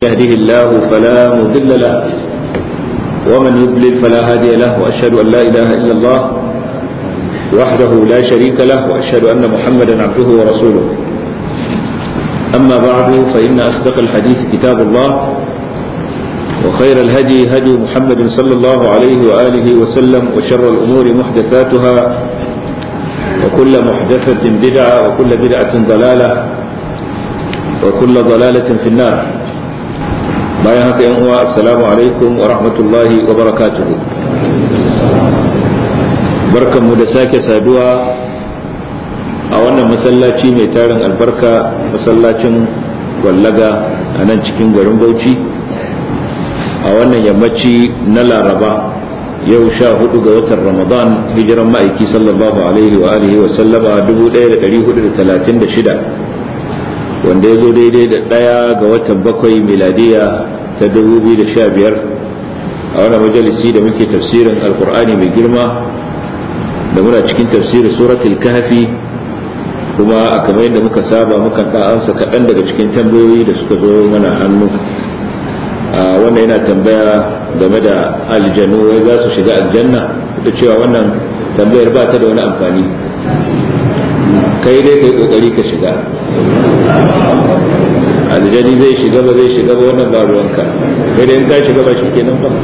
يهده الله فلا مضل له ومن يضلل فلا هادي له واشهد ان لا اله الا الله وحده لا شريك له واشهد ان محمدا عبده ورسوله اما بعد فان اصدق الحديث كتاب الله وخير الهدي هدي محمد صلى الله عليه واله وسلم وشر الامور محدثاتها وكل محدثه بدعه وكل بدعه ضلاله وكل ضلاله في النار bayan haka yan uwa assalamu alaikum wa rahmatullahi wa barakatuhu barkanmu da sake saduwa a wannan masallaci mai tarin albarka masallacin gwallaga a nan cikin garin bauchi a wannan yammaci na laraba yau sha hudu ga watan ramadan hijiran ma'aiki sallallahu alaihi wa alihi wa sallama 1436 wanda ya zo daidai da ɗaya ga watan bakwai miladiya ta 2015 a wani majalisi da muke tafsirin alkur'ani mai girma da muna cikin tafsirin suratul kahfi kuma a kamar yadda muka saba muka amsa kaɗan daga cikin tambayoyi da suka zo mana hannu wannan yana tambaya game da aljanu wai za su shiga aljanna da cewa wannan tambayar ba ta da wani amfani kai dai kai kokari ka shiga aljani zai shiga ba zai shiga ba wannan ba ruwanka kai dai in ka shiga ba shi kenan ba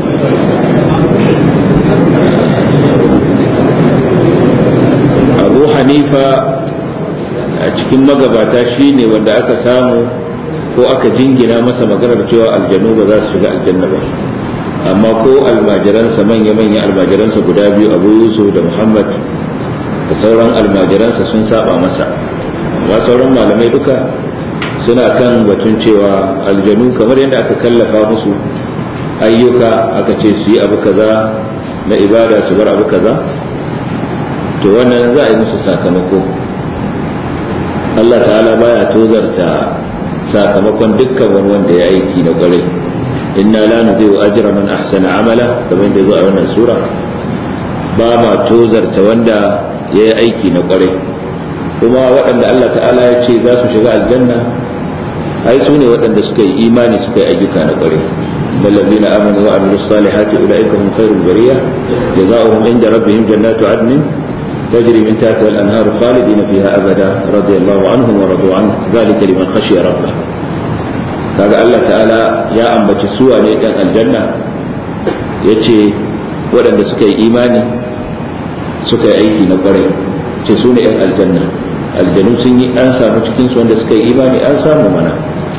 abu hanifa a cikin magabata shine wanda aka samu ko aka jingina masa maganar cewa aljanu ba za su shiga aljanna ba amma ko almajiransa manya-manya almajiransa guda biyu abu yusuf da muhammad da sauran almajiransa sun saba masa amma sauran malamai duka suna kan batun cewa aljanu kamar yadda aka kallafa musu ayyuka aka ce su yi abu kaza na ibada su bar abu kaza to wannan za a yi musu sakamako Allah ta'ala baya tozarta sakamakon dukkan wani wanda ya aiki na kwarai inna la nudhi'u ajra man ahsana amala kamar yadda zo a wannan sura ba ma tozarta wanda ya yi aiki na kwarai kuma waɗanda Allah ta'ala ya ce za su shiga aljanna ai su ne waɗanda suka yi imani suka yi ayyuka na kwarai الذين آمنوا وعملوا الصالحات أولئك هم خير البرية جزاؤهم عند ربهم جنات عدن تجري من تحتها الأنهار خالدين فيها أبدا رضي الله عنهم ورضوا عنه ذلك لمن خشي ربه kaga Allah ta'ala ya ambaci suwa ne ɗan aljanna ya ce waɗanda suka yi imani suka yi aiki na ƙwarai ce su ne ‘yan aljanna aljanu sun yi an samu cikinsu wanda suka yi imani an samu mana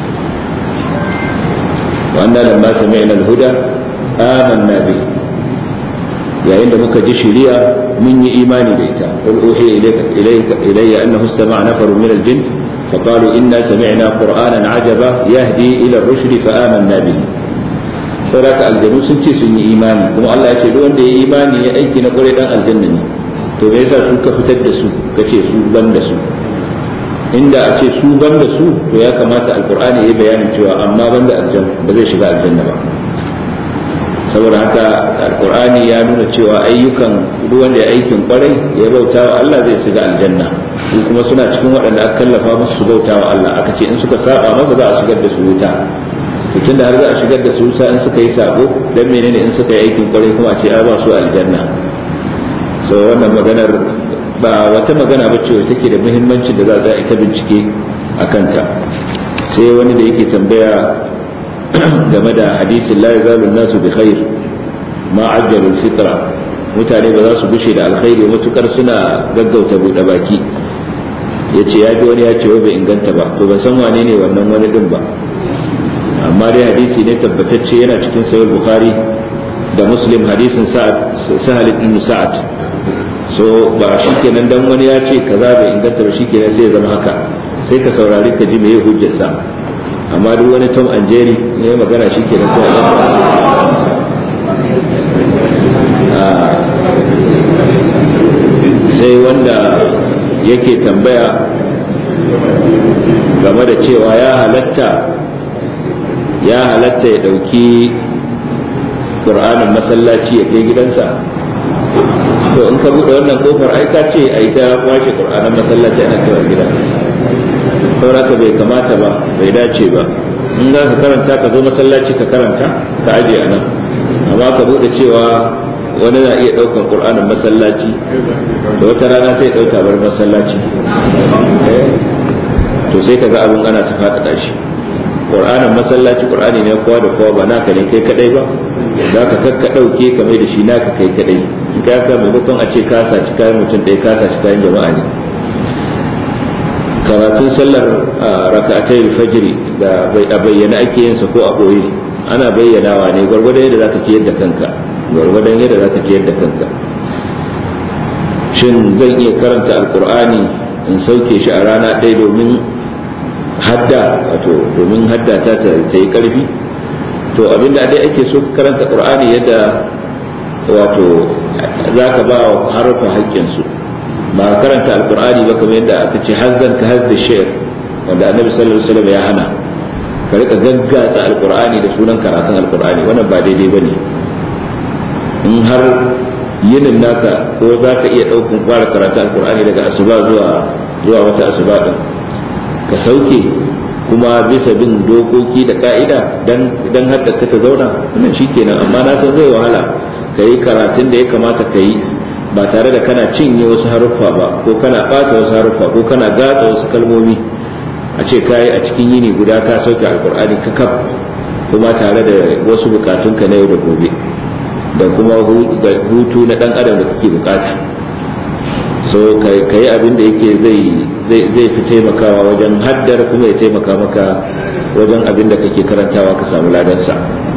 wannan lamma sami'na al-huda amanna bi yayin da muka ji shiriya mun yi imani da ita qul uhiya ilayka ilayya annahu istama'a nafarun min al-jinn فقالوا إنا سمعنا قرآنا عجبا يهدي إلى الرشد فآمنا به saboda aljanu sun ce sun yi imani kuma Allah ya ce duk wanda ya yi imani ya aiki na kwarai dan aljanna ne to me yasa su ka fitar da su ka ce su ban da su inda a ce su ban da su to ya kamata alqur'ani ya bayani cewa amma ban da aljanna ba zai shiga aljanna ba saboda haka alqur'ani ya nuna cewa ayyukan duk wanda ya aikin kwarai ya bauta wa Allah zai shiga aljanna su kuma suna cikin waɗanda aka kallafa musu su bauta wa Allah aka ce in suka saba masa za a shigar da su wuta tun da har za a shigar da su wuta in suka yi sabo dan menene in suka yi aikin kwarai kuma a ce ai ba su aljanna so wannan maganar ba wata magana ba ce take da muhimmanci da za a ita bincike a kanta sai wani da yake tambaya game da hadisin la yazalu nasu bi khair ma ajjalul fitra mutane ba za su gushe da alkhairi matukar suna gaggauta buɗe baki ya ce ya ji wani ya ce wai bai inganta ba to ban san wane ne wannan wani din ba amma dai hadisi ne tabbatacce yana cikin sayar bukhari da muslim hadisin sahal ibn sa'ad so ba shikenan dan wani ya ce kaza bai inganta ba shikenan sai ya zama haka sai ka saurari ka ji meye hujjar sa amma duk wani tom and jerry ne magana shikenan sai a sai wanda yake tambaya game da cewa ya halatta ya halatta ya ɗauki ƙur'anin masallaci ya kai gidansa to in ka buɗe wannan kofar ai ka ce ai ta kwashe ƙur'anin masallaci ana kaiwa gida sauraka bai kamata ba bai dace ba in za ka karanta ka zo masallaci ka karanta ka aje a nan amma ka bude cewa wani na iya ɗaukar ƙur'anin masallaci da wata rana sai ɗauka bar masallaci to sai ka ga abin ana ta faɗaɗa shi ƙur'anin masallaci ƙur'ani ne kowa da kowa ba naka ne kai kadai ba za ka kakka ɗauke ka mai da shi naka kai kadai in ka ka maimakon a ce ka saci kayan mutum ɗaya ka saci kayan jama'a ne karatun sallar raka'atai fajiri da a bayyana ake yin sa ko a ɓoye ana bayyanawa ne gwargwadon yadda zaka ciyar da kanka gwargwadon yadda zaka ciyar da kanka shin zan iya karanta alkur'ani in sauke shi a rana ɗaya domin hadda wato domin hadda ta ta yi karfi to abinda dai ake so ka karanta qur'ani yadda wato zaka ba wa harfa haƙƙin su ba karanta alqur'ani ba kamar yadda aka ce hazzan ka hazza shi'r wanda annabi sallallahu alaihi wasallam ya hana ka rika gaggatsa alqur'ani da sunan karatun alqur'ani wannan ba daidai bane in har yinin naka ko za ka iya ɗaukan fara karatun alqur'ani daga asuba zuwa zuwa wata asuba din ka sauke kuma bisa bin dokoki da ka'ida dan hadda ka ta zauna wannan shikenan amma na san zai wahala ka yi karatun da ya kamata ka yi ba tare da kana cinye wasu haruffa ba ko kana ɓata wasu haruffa ko kana gatsa wasu kalmomi a ce kayi a cikin yini guda ka sauke alkur'ani ka kaf kuma tare da wasu bukatunka na yau da gobe da kuma hutu na dan adam da kake bukata so ka yi abin da yake zai fi taimakawa wajen haddar kuma ya taimaka maka wajen abin da kake karantawa ka samu ladansa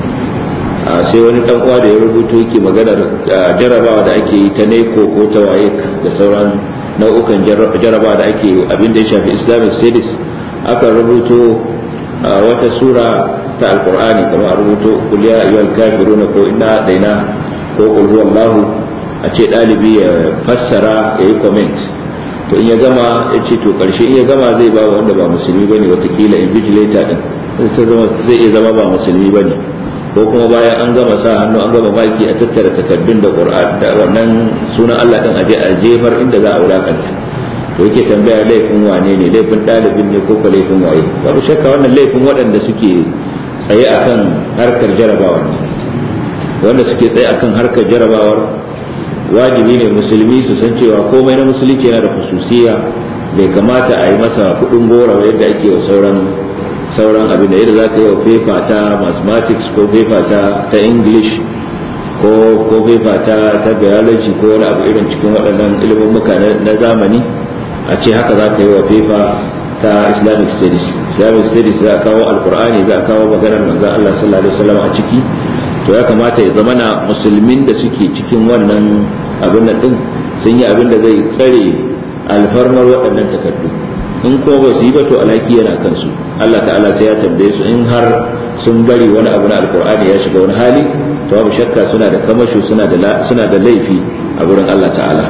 sai wani dan uwa da ya rubuto yake maganar jarabawa da ake yi ta neko ko ta waye da sauran nau'ukan jarabawa da ake abin da ya shafi islamic studies aka rubuto wata sura ta alkur'ani kamar a rubuto kuliya ayyuhal kafiruna ko inna daina ko qul huwallahu a ce ɗalibi ya fassara ya yi comment to in ya gama ya ce to ƙarshe in ya gama zai ba wanda ba musulmi bane watakila invigilator din zai iya zama ba musulmi bane ko kuma bayan an gama sa hannu an gama baki a tattara takardun da qur'an da wannan sunan Allah din aje a jefar inda za a wulakanta to yake tambaya laifin wane ne laifin ɗalibin ne ko laifin waye babu shakka wannan laifin waɗanda suke tsaye akan harkar jarabawar ne wanda suke tsaye akan harkar jarabawar wajibi ne musulmi su san cewa komai na musulunci yana da hususiya bai kamata a yi masa kudin gora yadda ake wa sauran sauran abin da yadda za ka yi wa fefa ta mathematics ko fefa ta ta english ko ko fefa ta ta biology ko wani abu irin cikin waɗannan ilimin muka na zamani a ce haka za ka yi wa fefa ta islamic studies islamic studies za a kawo alkur'ani za a kawo maganar manzon Allah sallallahu alaihi wasallam a ciki to ya kamata ya zama na musulmin da suke cikin wannan abin nan din sun yi abin da zai tsare alfarmar waɗannan takardu in kuma ba su yi ba to alhaki yana kansu Allah ta'ala sai ya tambaye su in har sun bari wani abu na alkur'ani ya shiga wani hali to babu shakka suna da kamasho suna da suna da laifi a gurin Allah ta'ala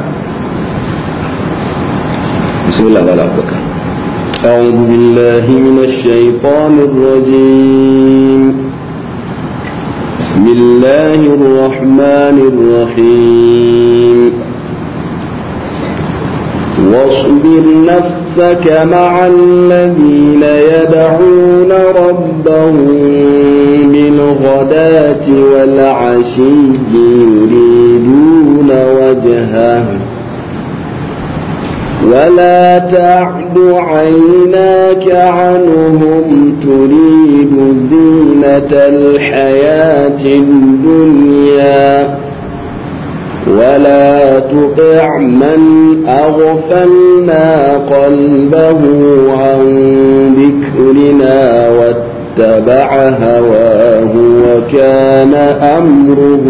bismillah wala abubakar أعوذ بالله من الشيطان الرجيم بسم الله الرحمن الرحيم واصبر نفسك مع الذين يدعون ربهم بالغداة والعشي يريدون وجهه ولا تعد عيناك عنهم تريد زينة الحياة الدنيا ولا تطع من أغفلنا قلبه عن ذكرنا واتبع هواه وكان أمره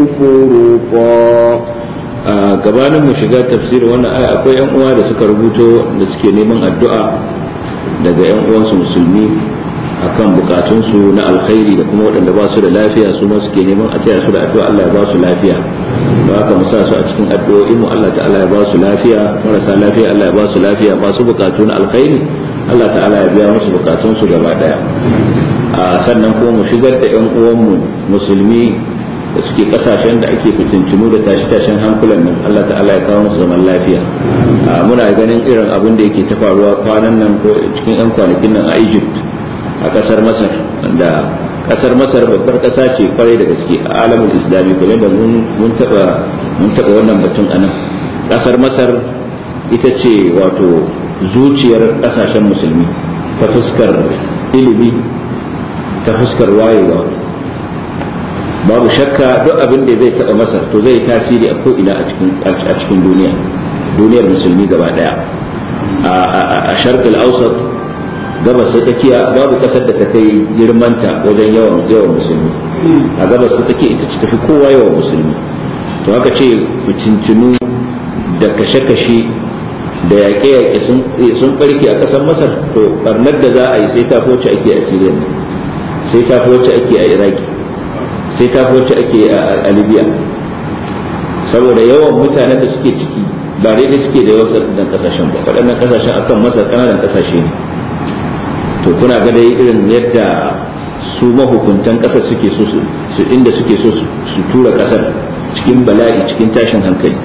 فرطا a gabanin mu shiga tafsirin wannan aya akwai yan uwa da suka rubuto da suke neman addu'a daga yan uwansu musulmi akan bukatunsu na alkhairi da kuma waɗanda ba su da lafiya su ma suke neman a taya su da addu'a Allah ya ba su lafiya ba haka mu sa su a cikin addu'o'in mu Allah ta'ala ya ba su lafiya marasa lafiya Allah ya ba su lafiya masu bukatu na alkhairi Allah ta'ala ya biya musu bukatunsu gaba daya a sannan kuma mu shigar da yan uwanmu musulmi da suke kasashen da ake fitintunu da tashi-tashen hankulan nan Allah ta'ala ya kawo musu zaman lafiya muna ganin irin abin da yake ta faruwa kwanan nan ko cikin 'yan kwanakin nan a Egypt a kasar Masar wanda kasar masar babbar kasa ce kwarai da gaske a alamin islami kuma da mun taba mun taba wannan batun anan kasar masar ita ce wato zuciyar kasashen musulmi ta fuskar ilimi ta fuskar wayewa babu shakka duk abin da zai taba masar to zai tasiri a ko'ina a cikin duniya duniyar musulmi gaba daya a sharqil ausat gabas ta tsakiya babu kasar da ta kai girmanta wajen yawan yawan musulmi a gabas ta tsakiya ita ce tafi kowa yawan musulmi to haka ce fitintinu da kashe-kashe da yaƙe-yaƙe sun barke a ƙasar masar to barnar da za a yi sai ta wacce ake a siriya sai ta wacce ake a iraki sai ta wacce ake a libya saboda yawan mutanen da suke ciki ba daidai suke da yawan waɗannan kasashen ba waɗannan kasashen akan masar ƙananan kasashe ne to kuna ga dai irin yadda su mahukuntan ƙasar suke so su inda suke so su tura ƙasar cikin bala'i cikin tashin hankali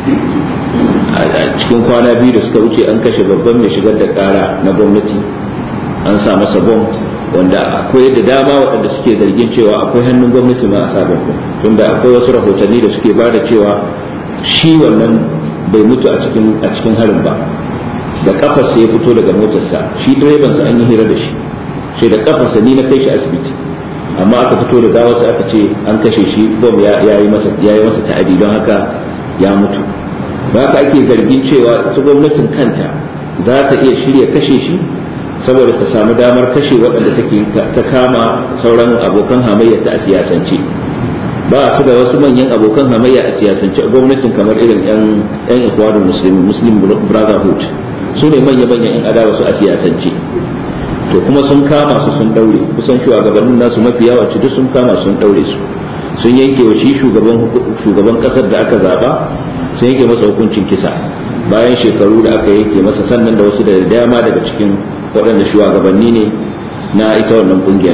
a cikin kwana biyu da suka wuce an kashe babban mai shigar da ƙara na gwamnati an sa masa bom wanda akwai da dama waɗanda suke zargin cewa akwai hannun gwamnati ma a sabon tunda akwai wasu rahotanni da suke ba da cewa shi wannan bai mutu a cikin a cikin harin ba da kafarsa ya fito daga motarsa shi direban sa an yi hira da shi sai da kafarsa ni na kai shi asibiti amma aka fito da gawarsa aka ce an kashe shi bom ya yi masa ya yi masa ta'adi don haka ya mutu ba haka ake zargin cewa ita gwamnatin kanta za ta iya shirya kashe shi saboda ta samu damar kashe waɗanda take ta kama sauran abokan hamayya ta a siyasance ba su da wasu manyan abokan hamayya a siyasance gwamnatin kamar irin yan yan ikwadun muslimin muslim brotherhood su ne manya manyan yan adawa su a siyasance to kuma sun kama su sun daure kusan shugabannin nasu mafi yawa duk sun kama sun daure su sun yanke wa shi shugaban shugaban kasar da aka zaba sun yanke masa hukuncin kisa bayan shekaru da aka yanke masa sannan da wasu da dama daga cikin waɗanda shugabanni ne na ita wannan kungiyar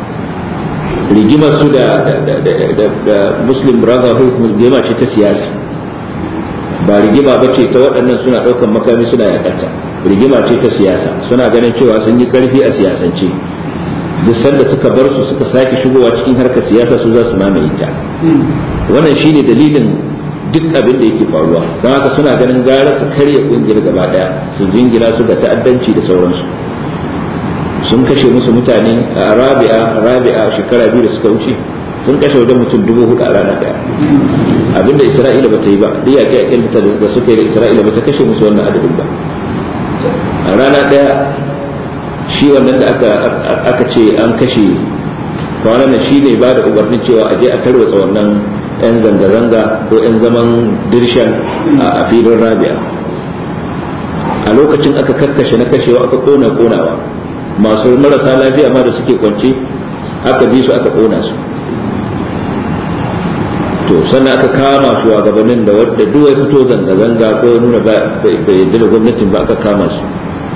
rigimar su da muslim brotherhood rigima ce ta siyasa ba rigima ba ce ta waɗannan suna ɗaukan makami suna yakata rigima ce ta siyasa suna ganin cewa sun yi ƙarfi a siyasance duk sanda suka bar su suka sake shigowa cikin harkar siyasa su za su mamaye ta wannan shine dalilin duk abin da yake faruwa don haka suna ganin gara su karya kungiyar gaba daya su jingina su ga ta'addanci da sauransu sun kashe musu mutane a rabi'a rabi'a shekara biyu da suka wuce sun kashe wajen mutum dubu hudu a rana daya abinda isra'ila ba ta yi ba duk yaƙi yaƙin da suka yi da isra'ila ba ta kashe musu wannan adadin ba a rana daya shi wannan da aka ce an kashe kwanan nan shi ne ba da umarnin cewa a je a tarwatsa wannan 'yan zanga-zanga ko 'yan zaman dirshan a filin rabia a lokacin aka kakkashe na kashewa aka kona konawa masu marasa lafiya ma da suke kwance aka bi su aka kona su to sannan aka kama su a gabanin da wadda duk ya fito zanga-zanga ko ya nuna bai yadda da gwamnatin ba aka kama su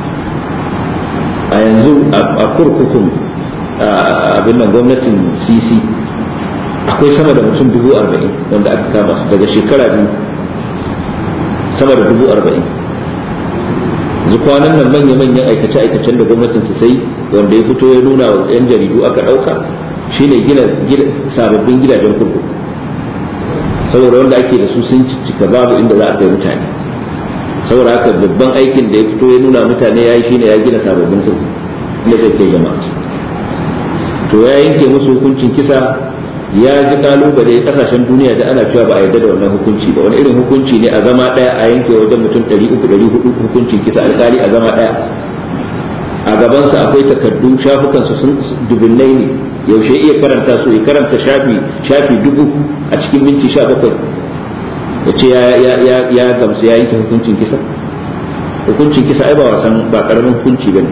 a yanzu a kurkukun abin nan gwamnatin cc akwai sama da mutum dubu arba'in wanda aka kama su daga shekara biyu sama da dubu arba'in kwanan nan manya-manyan aikace-aikacen da gwamnatin su sai wanda ya fito ya nuna wa 'yan jaridu aka ɗauka shine gina sababbin gidajen kurkuku saboda wanda ake da su sun cika babu inda za a kai mutane saboda haka babban aikin da ya fito ya nuna mutane ya yi shine ya gina sababbin kurkuku inda zai kai jama'a to ya yanke musu hukuncin kisa ya ji kalubale kasashen duniya da ana cewa ba a yarda da wannan hukunci ba wani irin hukunci ne a zama daya a yanke wajen mutum 300 hukuncin kisa alkali a zama daya a gabansa akwai takardu shafukansu sun dubinnai ne yaushe iya karanta su ya karanta shafi shafi dubu a cikin minti sha bakwai ya ce ya gamsu ya yanke hukuncin kisa hukuncin kisa ai ba wasan ba karamin hukunci ba ne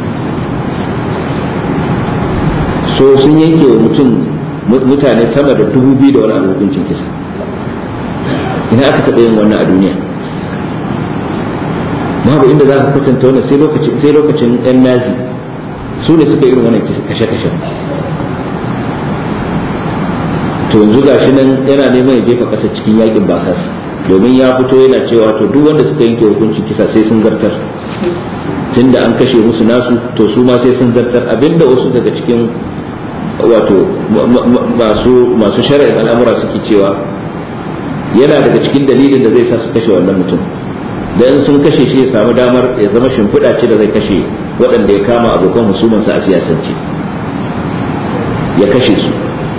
so sun yanke wa mutum mutane sama da dubu biyu da wani abu hukuncin kisa ina aka taɓa yin wannan a duniya babu inda za ka kwatanta wannan sai lokacin sai lokacin yan nazi su ne suka irin wannan kashe-kashe to yanzu gashi nan yana neman ya jefa ƙasa cikin yakin basasa domin ya fito yana cewa to duk wanda suka yanke hukuncin kisa sai sun zartar tunda an kashe musu nasu to su ma sai sun zartar abinda wasu daga cikin wato masu masu shari'in al'amura suke cewa yana daga cikin dalilin da zai sa su kashe wannan mutum da in sun kashe shi ya samu damar ya zama shimfiɗa ce da zai kashe waɗanda ya kama abokan husumansa a siyasance ya kashe su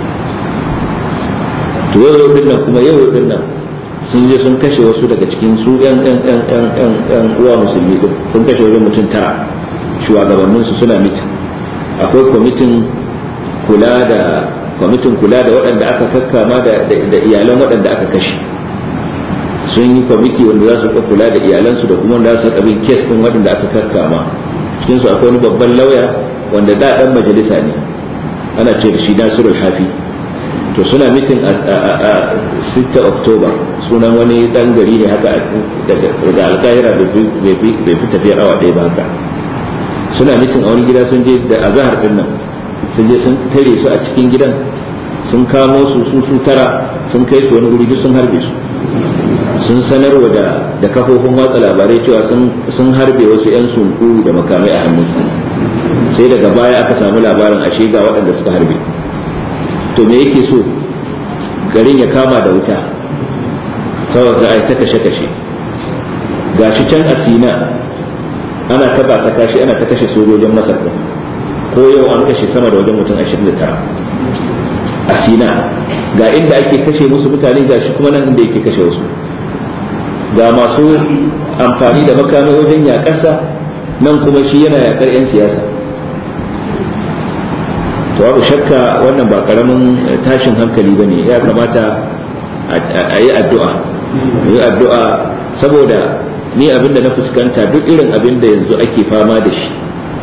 to yau din nan kuma yau din nan sun je sun kashe wasu daga cikin su yan yan yan yan yan yan uwa musulmi din sun kashe wajen mutum tara shugabannin su suna mitin akwai kwamitin kula da kwamitin kula da waɗanda aka kakkama da da iyalan waɗanda aka kashe sun yi kwamiti wanda za su kula da iyalansu da kuma wanda za su bin kes din waɗanda aka kakkama cikin su akwai wani babban lauya wanda da dan majalisa ne ana ce da shi Nasirul Hafi to suna mitin a 6 oktoba sunan wani dan gari ne haka daga alkahira bai fi tafiyar awa ɗaya ba haka suna mitin a wani gida sun je da azahar din nan sun je sun tare su a cikin gidan sun kamo su su su tara sun kai su wani guri duk sun harbe su sun sanarwa da da kafofin watsa labarai cewa sun harbe wasu 'yan sunku da makamai a hannu sai daga baya aka samu labarin ashe ga waɗanda suka harbe to me yake so garin ya kama da wuta saboda ai ta kashe kashe gashi can a sina ana taba ta kashi ana ta kashe sojojin masar din ko yau an kashe sama da wajen mutum 29 a sina ga inda ake kashe musu mutane gashi kuma nan inda yake kashe wasu ga masu amfani da makamai wajen yaƙasa nan kuma shi yana yaƙar 'yan siyasa to babu shakka wannan ba karamin tashin hankali bane ya kamata a yi addu'a yi addu'a saboda ni abinda na fuskanta duk irin abin da yanzu ake fama da shi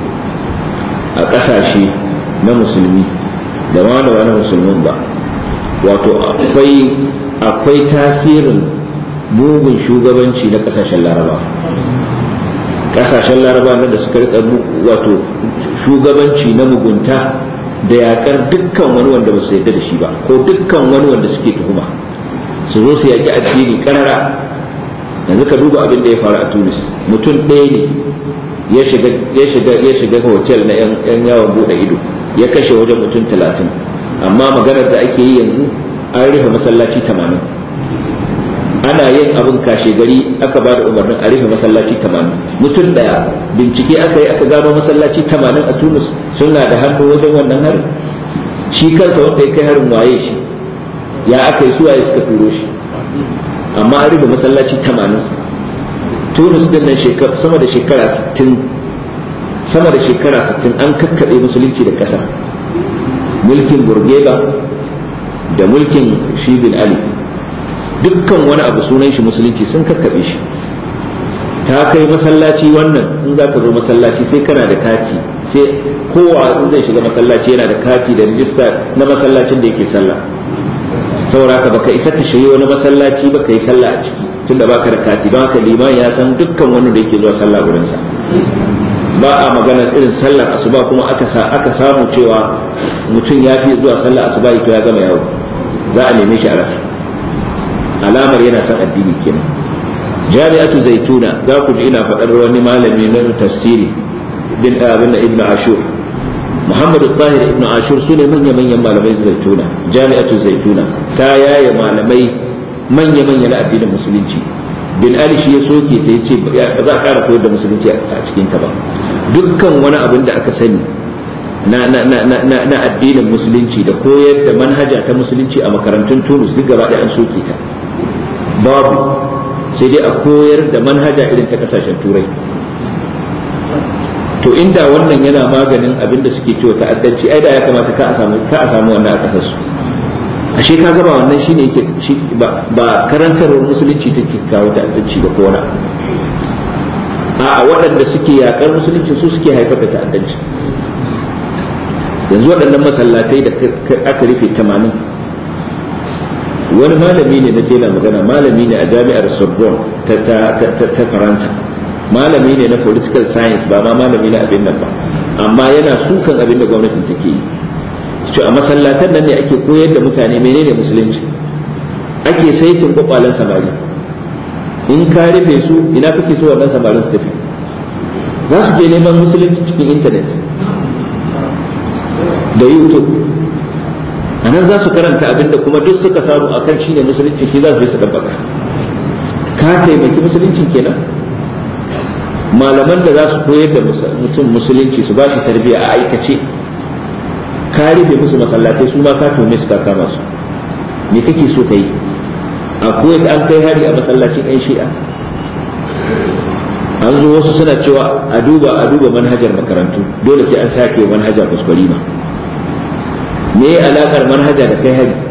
a ƙasashe na musulmi da ma da wani musulmin ba wato akwai akwai tasirin mugun shugabanci na ƙasashen laraba ƙasashen laraba da suka rika wato shugabanci na mugunta da yakar dukkan wani wanda ba su yarda da shi ba ko dukkan wani wanda suke tuhuma su zo su yaki addini karara yanzu ka duba abin da ya faru a tunis mutum ɗaya ne ya shiga ya shiga ya shiga hotel na yan yawon bude ido ya kashe wajen mutum talatin amma maganar da ake yi yanzu an rufe masallaci tamanin ana yin abin kashe gari aka ba da umarnin a rufe masallaci tamanin mutum daya bincike aka yi aka gano masallaci tamanin a tunis suna da hannu wajen wannan harin shi kansa wanda ya kai harin waye shi ya aka yi suwaye suka turo shi amma an rufe masallaci tamanin tunis din nan sama da shekara 60 sama da shekara 60 an kakkaɓe musulunci da ƙasa mulkin burgeba da mulkin shibin ali dukkan wani abu sunan shi musulunci sun kakkaɓe shi ta kai masallaci wannan in za ka zo masallaci sai kana da kati sai kowa in zai shiga masallaci yana da kati da rijista na masallacin da yake sallah saboda haka baka isa ka shiga wani masallaci ba ka yi sallah a ciki tunda baka da kati don haka liman ya san dukkan wani da yake zuwa sallah gurin sa ba a magana irin sallar asuba kuma aka sa aka samu cewa mutum ya fi zuwa sallar asuba to ya gama yawo za a neme shi a rasa alamar yana son addini kenan jami'atu zaituna za ku ji ina faɗar wani malami na tafsiri bin abin ibnu ashur muhammadu tahir ibnu ashur su ne manya manyan malamai zaituna jami'atu zaituna ta yaye malamai manya manya na addinin musulunci bin ali shi ya soke ta yace ba za a ƙara koyar da musulunci a cikin ta ba dukkan wani abin da aka sani na na na na na addinin musulunci da koyar da manhaja ta musulunci a makarantun Tunis duk gaba ɗaya an soke ta babu sai dai a koyar da manhaja irin ta kasashen turai to inda wannan yana maganin abin da suke cewa ta'addanci ai da ya kamata ka a samu ka a samu wannan a kasar su ashe ka gaba wannan shine yake shi ba ba karantarwar musulunci take kawo ta'addanci ba ko wani a waɗanda suke yakar musulunci su suke haifar da ta'addanci yanzu waɗannan masallatai da aka rufe 80 wani malami ne na jela magana malami ne a jami'ar sorbonne ta faransa malami ne na political science ba ma malami na abin nan ba amma yana sukan abin da gwamnatin take yi ce a masallatan nan ne ake koyar da mutane menene musulunci ake saitin kwakwalen samari in ka rufe su ina kake so wannan samarin su tafi za su je neman musulunci cikin intanet da youtube a nan za su karanta abinda kuma duk suka samu akan shi ne musulunci shi za su je su dabbaka ka taimaki musuluncin kenan malaman da za su koyar da mutum musulunci su ba shi tarbiyya a aikace ka rufe musu masallatai su ma ka tome su ka kama su me kake so ka yi a kuwait an kai hari a masallacin yan shi'a an zo wasu suna cewa a duba a duba manhajar makarantu dole sai an sake manhaja kuskure ma me ya alakar manhaja da kai hari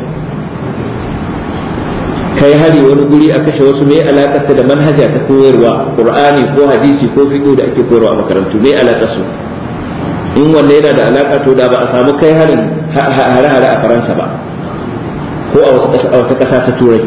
kai hari wani guri a kashe wasu me ya alakar ta da manhaja ta koyarwa qur'ani ko hadisi ko fiqh da ake koyarwa a makarantu me ya alakar su in wanne yana da alaka to da ba a samu kai harin hare-hare a faransa ba ko a wata ƙasa ta turai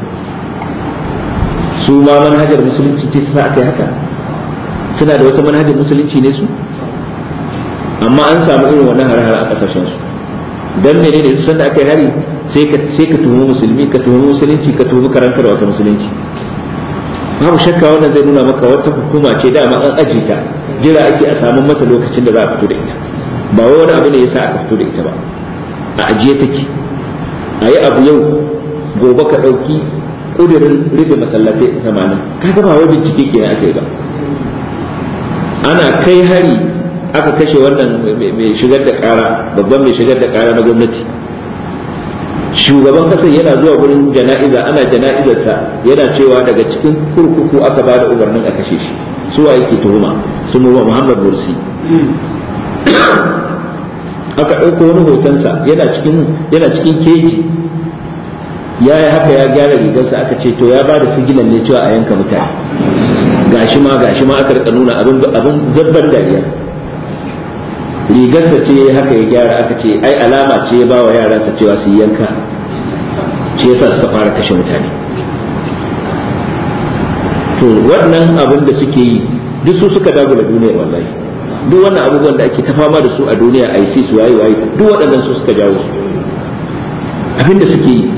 su ma manhajar musulunci ce ta sa aka yi haka suna da wata manhajar musulunci ne su amma an samu irin wannan hare-hare a ƙasashen su dan mene ne sanda aka yi hari sai ka sai ka tuhumi musulmi ka tuhumi musulunci ka tuhumi karantar wata musulunci babu shakka wannan zai nuna maka wata hukuma ce dama an aje ta jira ake a samu mata lokacin da za a fito da ita ba wai wani abu ne yasa aka fito da ita ba a ajiye take a yi abu yau gobe ka ɗauki ƙudurin rufe masallatai tamanin kaga ba wai bincike kenan aka yi ba ana kai hari aka kashe wannan mai shigar da ƙara babban mai shigar da ƙara na gwamnati shugaban kasar yana zuwa wurin jana'iza ana jana'izarsa yana cewa daga cikin kurkuku aka ba da umarnin a kashe shi su wa yake tuhuma sun wa muhammad mursi aka ɗauko wani hotonsa yana cikin yana cikin keji ya yi haka ya gyara rigarsa aka ce to ya ba da sigilan ne cewa a yanka mutane gashi ma gashi ma aka rika nuna abin abin zabban dariya rigarsa ce haka ya gyara aka ce ai alama ce ya ba wa yaransa cewa su yanka shi yasa suka fara kashe mutane to wannan abin da suke yi duk su suka dagula duniyar wallahi duk wannan abubuwan da ake ta fama da su a duniya ISIS waye waye duk waɗannan su suka jawo su abin da suke yi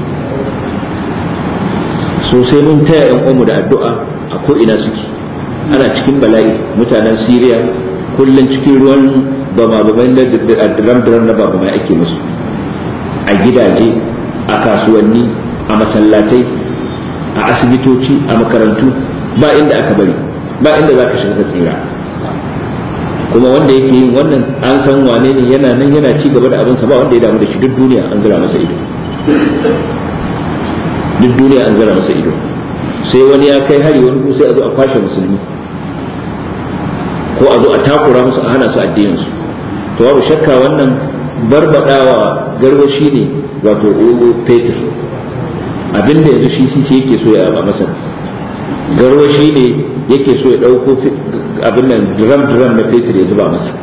sosai mun taya yan uwanmu da addu'a a ko ina suke ana cikin bala'i mutanen Syria kullum cikin ruwan bama bamai da diram diram na bamai ake musu a gidaje a kasuwanni a masallatai a asibitoci a makarantu ba inda aka bari ba inda za ka shiga ka tsira kuma wanda yake yin wannan an san wane ne yana nan yana ci gaba da abinsa ba wanda ya damu da shi duk duniya an zira masa ido duk duniya an zira masa ido sai wani ya kai hari wani sai a zo a kwashe musulmi ko a zo a takura musu a hana su addinin su to babu shakka wannan barbadawa garwashi ne wato fetur abinda yanzu shi sisi yake so ya a masar garwashi ne yake so ya dauko abin nan drum drum na fetur ya zuba masa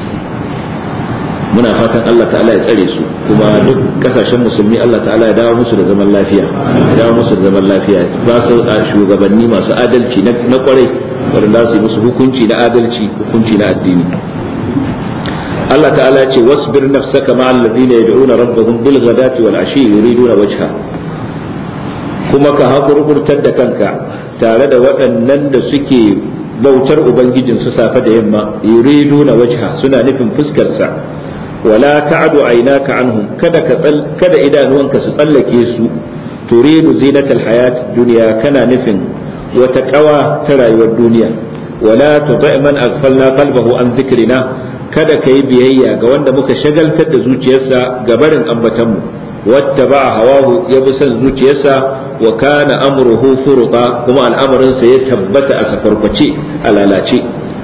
muna fatan Allah ta'ala ya tsare su kuma duk kasashen musulmi Allah ta'ala ya dawo musu da zaman lafiya ya dawo musu da zaman lafiya ba su shugabanni masu adalci na kwarai wanda su yi musu hukunci na adalci hukunci na addini Allah ta'ala ya ce wasbir nafsaka ma'al ladina yad'una rabbahum bil ghadati wal ashi yuriduna wajha kuma ka hakurkurtar da kanka tare da waɗannan da suke bautar ubangijin su safe da yamma yuriduna wajha suna nufin fuskar sa wala ta'du aynaka anhum kada ka kada idanuwanka su tsallake su turidu zinatal hayat dunya kana nufin wata kawa ta rayuwar duniya wala tuti man aghfalna qalbahu an dhikrina kada kai biyayya ga wanda muka shagaltar da zuciyarsa ga barin ambatanmu wattaba hawahu ya bi son zuciyarsa wa kana amruhu furuta kuma al'amarinsa ya tabbata a safarkwace a lalace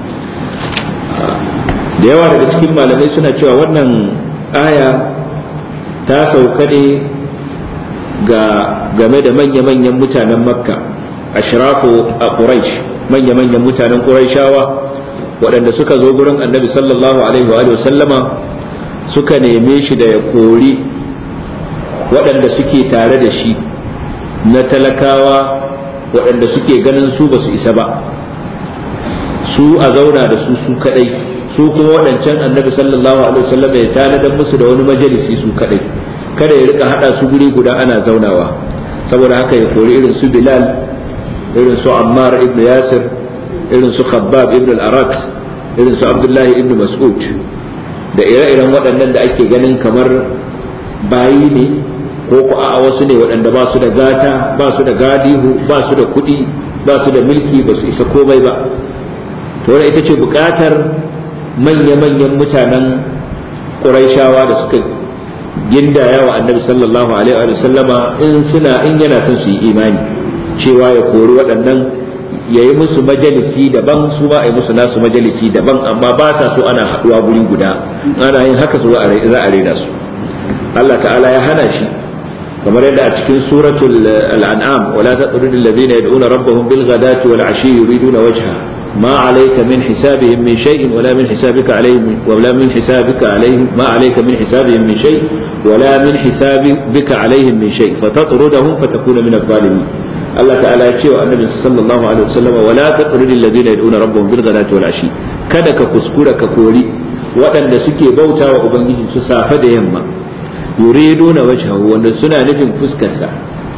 da yawa daga cikin malamai suna cewa wannan aya ta sauka ne ga game da manya-manyan mutanen makka ashrafu a quraish manya-manyan mutanen quraishawa waɗanda suka zo gurin annabi sallallahu alaihi wa sallama suka neme shi da ya kori waɗanda suke tare da shi na talakawa waɗanda suke ganin su ba su isa ba su a zauna da su su kadai su kuma waɗancan annabi sallallahu alaihi wasallam ya tanadar musu da wani majalisi su kadai kada ya rika hada su guri guda ana zaunawa saboda haka ya kori irin su bilal irin su ammar ibn yasir irin su khabbab ibn al-arat irin su abdullahi ibn mas'ud da ire-iren waɗannan da ake ganin kamar bayi ne ko ku a wasu ne waɗanda ba su da gata ba su da gadihu ba su da kuɗi ba su da mulki ba su isa komai ba to wannan ita ce buƙatar manya-manyan mutanen ƙuraishawa da suka gindaya wa annabi sallallahu alaihi wa sallama in suna in yana son su yi imani cewa ya kori waɗannan ya yi musu majalisi daban su ba a yi musu nasu majalisi daban amma ba sa so ana haɗuwa guri guda ana yin haka su za a raina su Allah ta'ala ya hana shi kamar yadda a cikin suratul al'an'am wala taqrudul alladhina yad'una rabbahum bil ghadati wal ashi yuriduna wajha ما عليك من حسابهم من شيء ولا من حسابك عليهم ولا من حسابك عليهم ما عليك من حسابهم من شيء ولا من حسابك عليهم من شيء فتطردهم فتكون من الظالمين الله تعالى يقول النبي صلى الله عليه وسلم ولا تطرد الذين يدعون ربهم بالغداة والعشي kada ka kuskura ka kori waɗanda suke bauta wa ubangiji su safe da yamma yuriduna wajhahu wanda suna nufin fuskarsa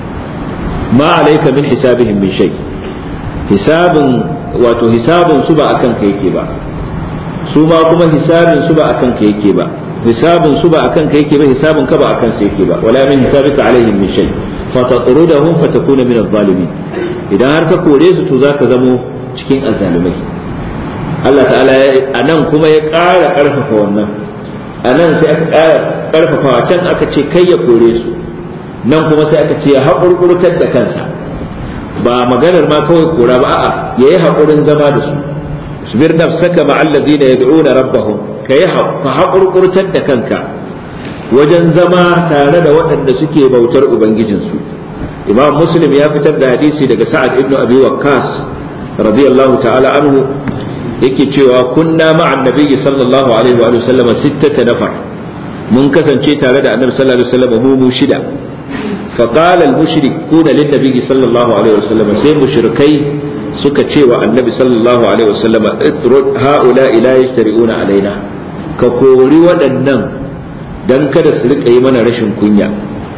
ma alayka min hisabihim min shay hisabin wato hisabin su ba akan ka yake ba su ma kuma hisabin su ba akan ka yake ba hisabin su ba akan ka yake ba hisabin ka ba akan sa yake ba wala min hisabika alaihim min shay fa tatrudahum fa takuna min adh-dhalimin idan har ka kore su to zaka zamo cikin azzalumai Allah ta'ala a nan kuma ya ƙara ƙarfafa wannan a nan sai aka ƙara ƙarfafawa can aka ce kai ya kore su nan kuma sai aka ce ya haƙurƙurtar da kansa ba maganar ma kawai kora ba a'a yayi haƙurin zama da su sabir nafsaka ma allazina yad'una rabbahum kai ka haƙurƙurtar da kanka wajen zama tare da waɗanda suke bautar ubangijinsu imam muslim ya fitar da hadisi daga sa'ad ibnu abi waqqas radiyallahu ta'ala anhu yake cewa kunna ma'an nabiyyi sallallahu alaihi wa sallam sittata nafar mun kasance tare da annabi sallallahu alaihi wa sallam mu mu shida فقال المشركون للنبي صلى الله عليه وسلم سي مشركي suka ce wa annabi sallallahu alaihi wasallam itrud haula ila yashtari'una alaina ka kori waɗannan dan kada su rika yi mana rashin kunya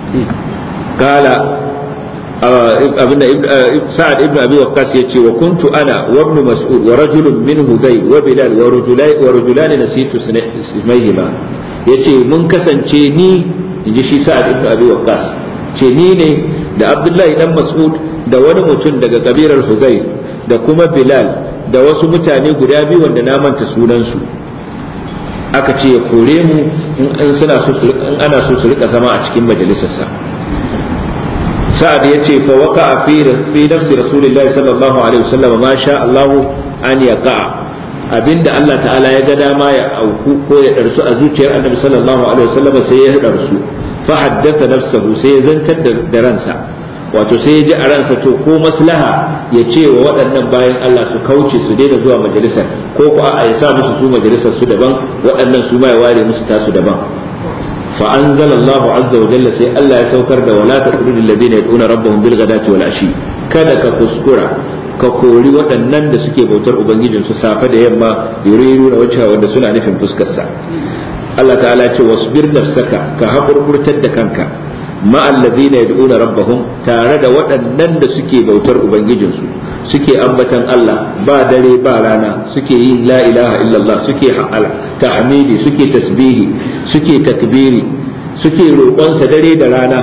kala abinda sa'ad ibn abi waqqas yace wa kuntu ana wa ibn mas'ud wa rajulun min hudayl wa bilal wa rajulai wa rajulan nasitu ismayhima yace mun kasance ni inji shi sa'ad ibn abi waqqas ce ni ne da abdullahi dan mas'ud da wani mutum daga kabilar huzai da kuma bilal da wasu mutane guda biyu wanda na manta sunansu aka ce ya kore mu in suna so in ana so su rika zama a cikin majalisarsa sa'ad ya ce fa waka fi fi nafsi rasulillahi sallallahu alaihi wasallam ma sha Allah an yaqa abinda Allah ta'ala ya ga dama ya auku ko ya darsu a zuciyar annabi sallallahu alaihi wasallam sai ya darsu fa haddatha nafsahu sai ya zantar da ransa wato sai ya ji a ransa to ko maslaha ya ce wa waɗannan bayan Allah su kauce su daina zuwa majalisar ko ko a ya sa musu su majalisar su daban waɗannan su ma ya ware musu tasu daban fa anzalallahu azza wa jalla sai Allah ya saukar da wala taqrudul ladina yad'una rabbahum bil ghadati wal ashi kada ka kuskura ka kori waɗannan da suke bautar ubangijin su safe da yamma yuriru da wacce wanda suna nufin fuskar sa Allah ta'ala ce wasbir nafsaka ka haƙurƙurtar da kanka ma'allazina yad'una rabbahum tare da waɗannan da suke bautar ubangijinsu suke ambatan Allah ba dare ba rana suke yin la ilaha illallah suke tahmidi suke tasbihi suke takbiri suke roƙonsa dare da rana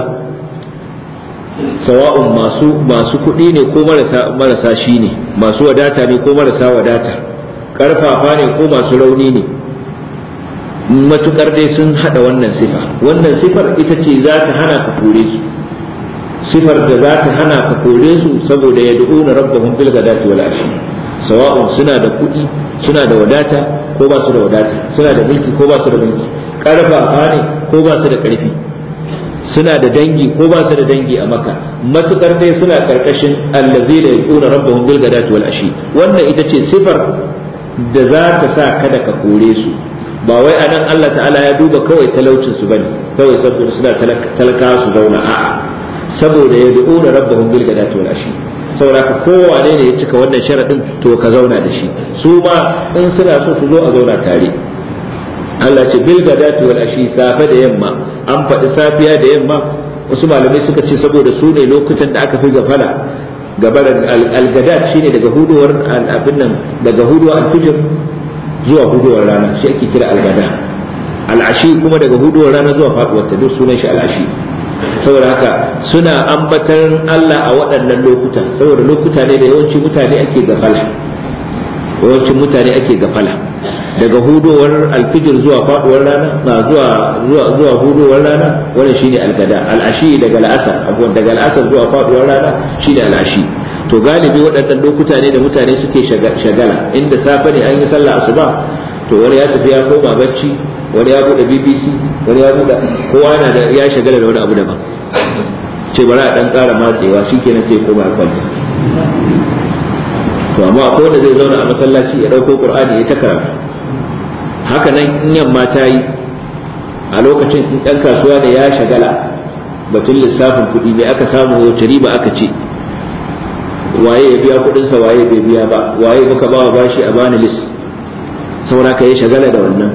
sawa'un masu masu kuɗi ne ko marasa marasa shi ne masu wadata ne ko marasa wadata ƙarfafa ne ko masu rauni ne matukar dai sun hada wannan sifa wannan sifar ita ce za ta hana ka kore su sifar da za ta hana ka kore su saboda ya du'una rabbahum bil ghadati wal ashi sawa'un suna da kuɗi suna da wadata ko ba su da wadata suna da mulki ko ba su da mulki karfafa ne ko ba su da karfi suna da dangi ko ba su da dangi a maka matukar dai suna karkashin allazina yaquna rabbahum bil ghadati wal ashi wannan ita ce sifar da za ta sa kada ka kore su ba wai a nan Allah ta'ala ya duba kawai talaucin su bane kawai saboda suna talaka su zauna a'a saboda ya du'una rabbahum bil gadati wal ashi saboda ka kowane ne ya cika wannan sharadin to ka zauna da shi su ma in suna so su zo a zauna tare Allah ce bil gadati wal ashi safe da yamma an faɗi safiya da yamma wasu malamai suka ce saboda su ne lokutan da aka fi gafala gabaran al-gadat shine daga huduwar abin nan daga huduwar al-fijr zuwa hudowar rana shi ake kira algada al'ashi kuma daga huduwar rana zuwa faduwar ta duk sunan shi al'ashi saboda haka suna ambatar Allah a waɗannan lokuta saboda lokuta ne da yawanci mutane ake gafala yawancin mutane ake gafala daga hudowar alfijir zuwa faduwar rana na zuwa zuwa zuwa hudowar rana wannan shine algada al'ashi daga al'asar abuwan daga al'asar zuwa faduwar rana shine al'ashi to galibi waɗannan lokuta ne da mutane suke shagala inda safe ne an yi sallah asuba to wani ya tafi ya koma bacci wani ya bude bbc wani ya bude kowa na da ya shagala da wani abu daban ce bari a dan ƙara matsewa shikenan sai koma kwanta to amma akwai wanda zai zauna a masallaci ya ɗauko qur'ani ya ta karatu haka nan in yamma ta yi a lokacin in ɗan kasuwa da ya shagala batun lissafin kuɗi ne aka samu wace riba aka ce waye ya biya kuɗinsa waye bai biya ba waye muka ba bashi a bani lis saura ka yi shagala da wannan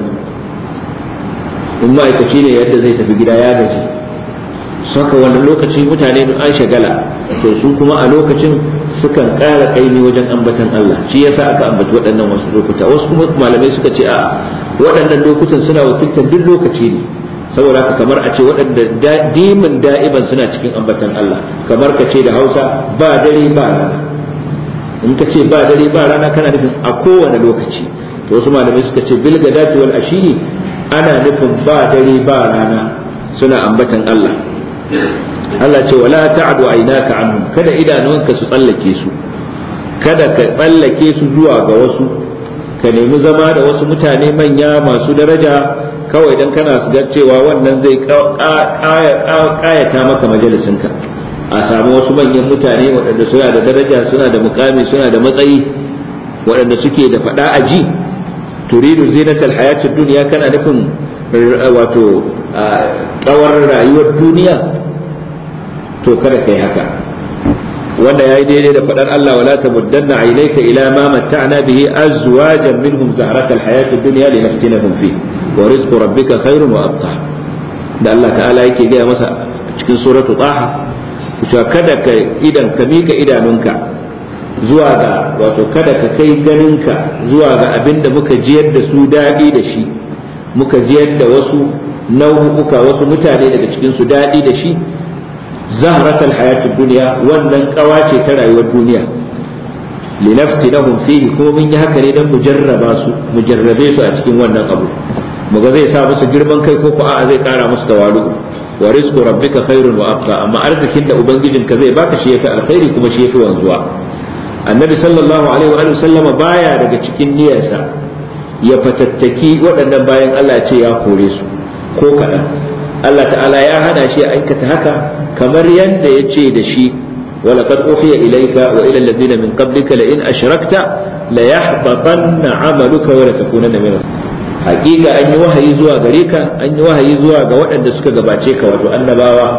in ma'aikaci ne yadda zai tafi gida ya gaji saka wannan lokaci mutane an shagala to su kuma a lokacin sukan ƙara kaimi wajen ambatan Allah shi yasa aka ambaci waɗannan wasu lokuta wasu kuma malamai suka ce a waɗannan lokutan suna wakiltar duk lokaci ne saboda haka kamar a ce waɗanda dimin da'iban suna cikin ambatan Allah kamar ka ce da Hausa ba dare ba rana in ka ce ba dare ba rana kana nufin a kowane lokaci to wasu malamai suka ce bil gadati wal ashiri ana nufin ba dare ba rana suna ambatan Allah Allah ce wala ta'du aynaka anhum kada idanunka su tsallake su kada ka tsallake su zuwa ga wasu ka nemi zama da wasu mutane manya masu daraja kawai dan kana su ga cewa wannan zai kayata maka majalisinka a samu wasu manyan mutane waɗanda suna da daraja suna da mukami suna da matsayi waɗanda suke da faɗa a ji turidu zinatal hayatid duniya kana nufin wato kawar rayuwar duniya to kada kai haka wanda yayi daidai da fadar Allah wala tamuddanna aynayka ila ma matta'na bihi azwajan minhum zahratal hayatid dunya linaftinahum fi wa rizqu rabbika khairun wa abqa da Allah ta'ala yake gaya masa cikin suratu taha cewa kada ka idan ka mika idanunka zuwa ga wato kada ka kai ganinka zuwa ga abin da muka jiyar da su daɗi da shi muka jiyar da wasu nau'uka wasu mutane daga cikin su daɗi da shi zahratal hayatid duniya wannan kawa ce ta rayuwar duniya linaftinahum fihi kuma mun yi haka ne dan mu jarraba su mu jarrabe su a cikin wannan abu muga zai sa musu girman kai ko ko a'a zai kara musu tawalu wa rizqu rabbika khairun wa abqa amma arzikin da ubangijinka zai baka shi yafi alkhairi kuma shi yafi wanzuwa annabi sallallahu alaihi wa sallama baya daga cikin niyyarsa ya fatattaki waɗannan bayan Allah ce ya kore su ko kaɗan Allah ta'ala ya hana shi ya aikata haka kamar yadda ya ce da shi ولقد أوحي إليك وإلى الذين من قبلك لئن أشركت ليحبطن عملك ولتكونن من hakika an yi wahayi zuwa gare ka an yi wahayi zuwa ga waɗanda suka gabace ka wato annabawa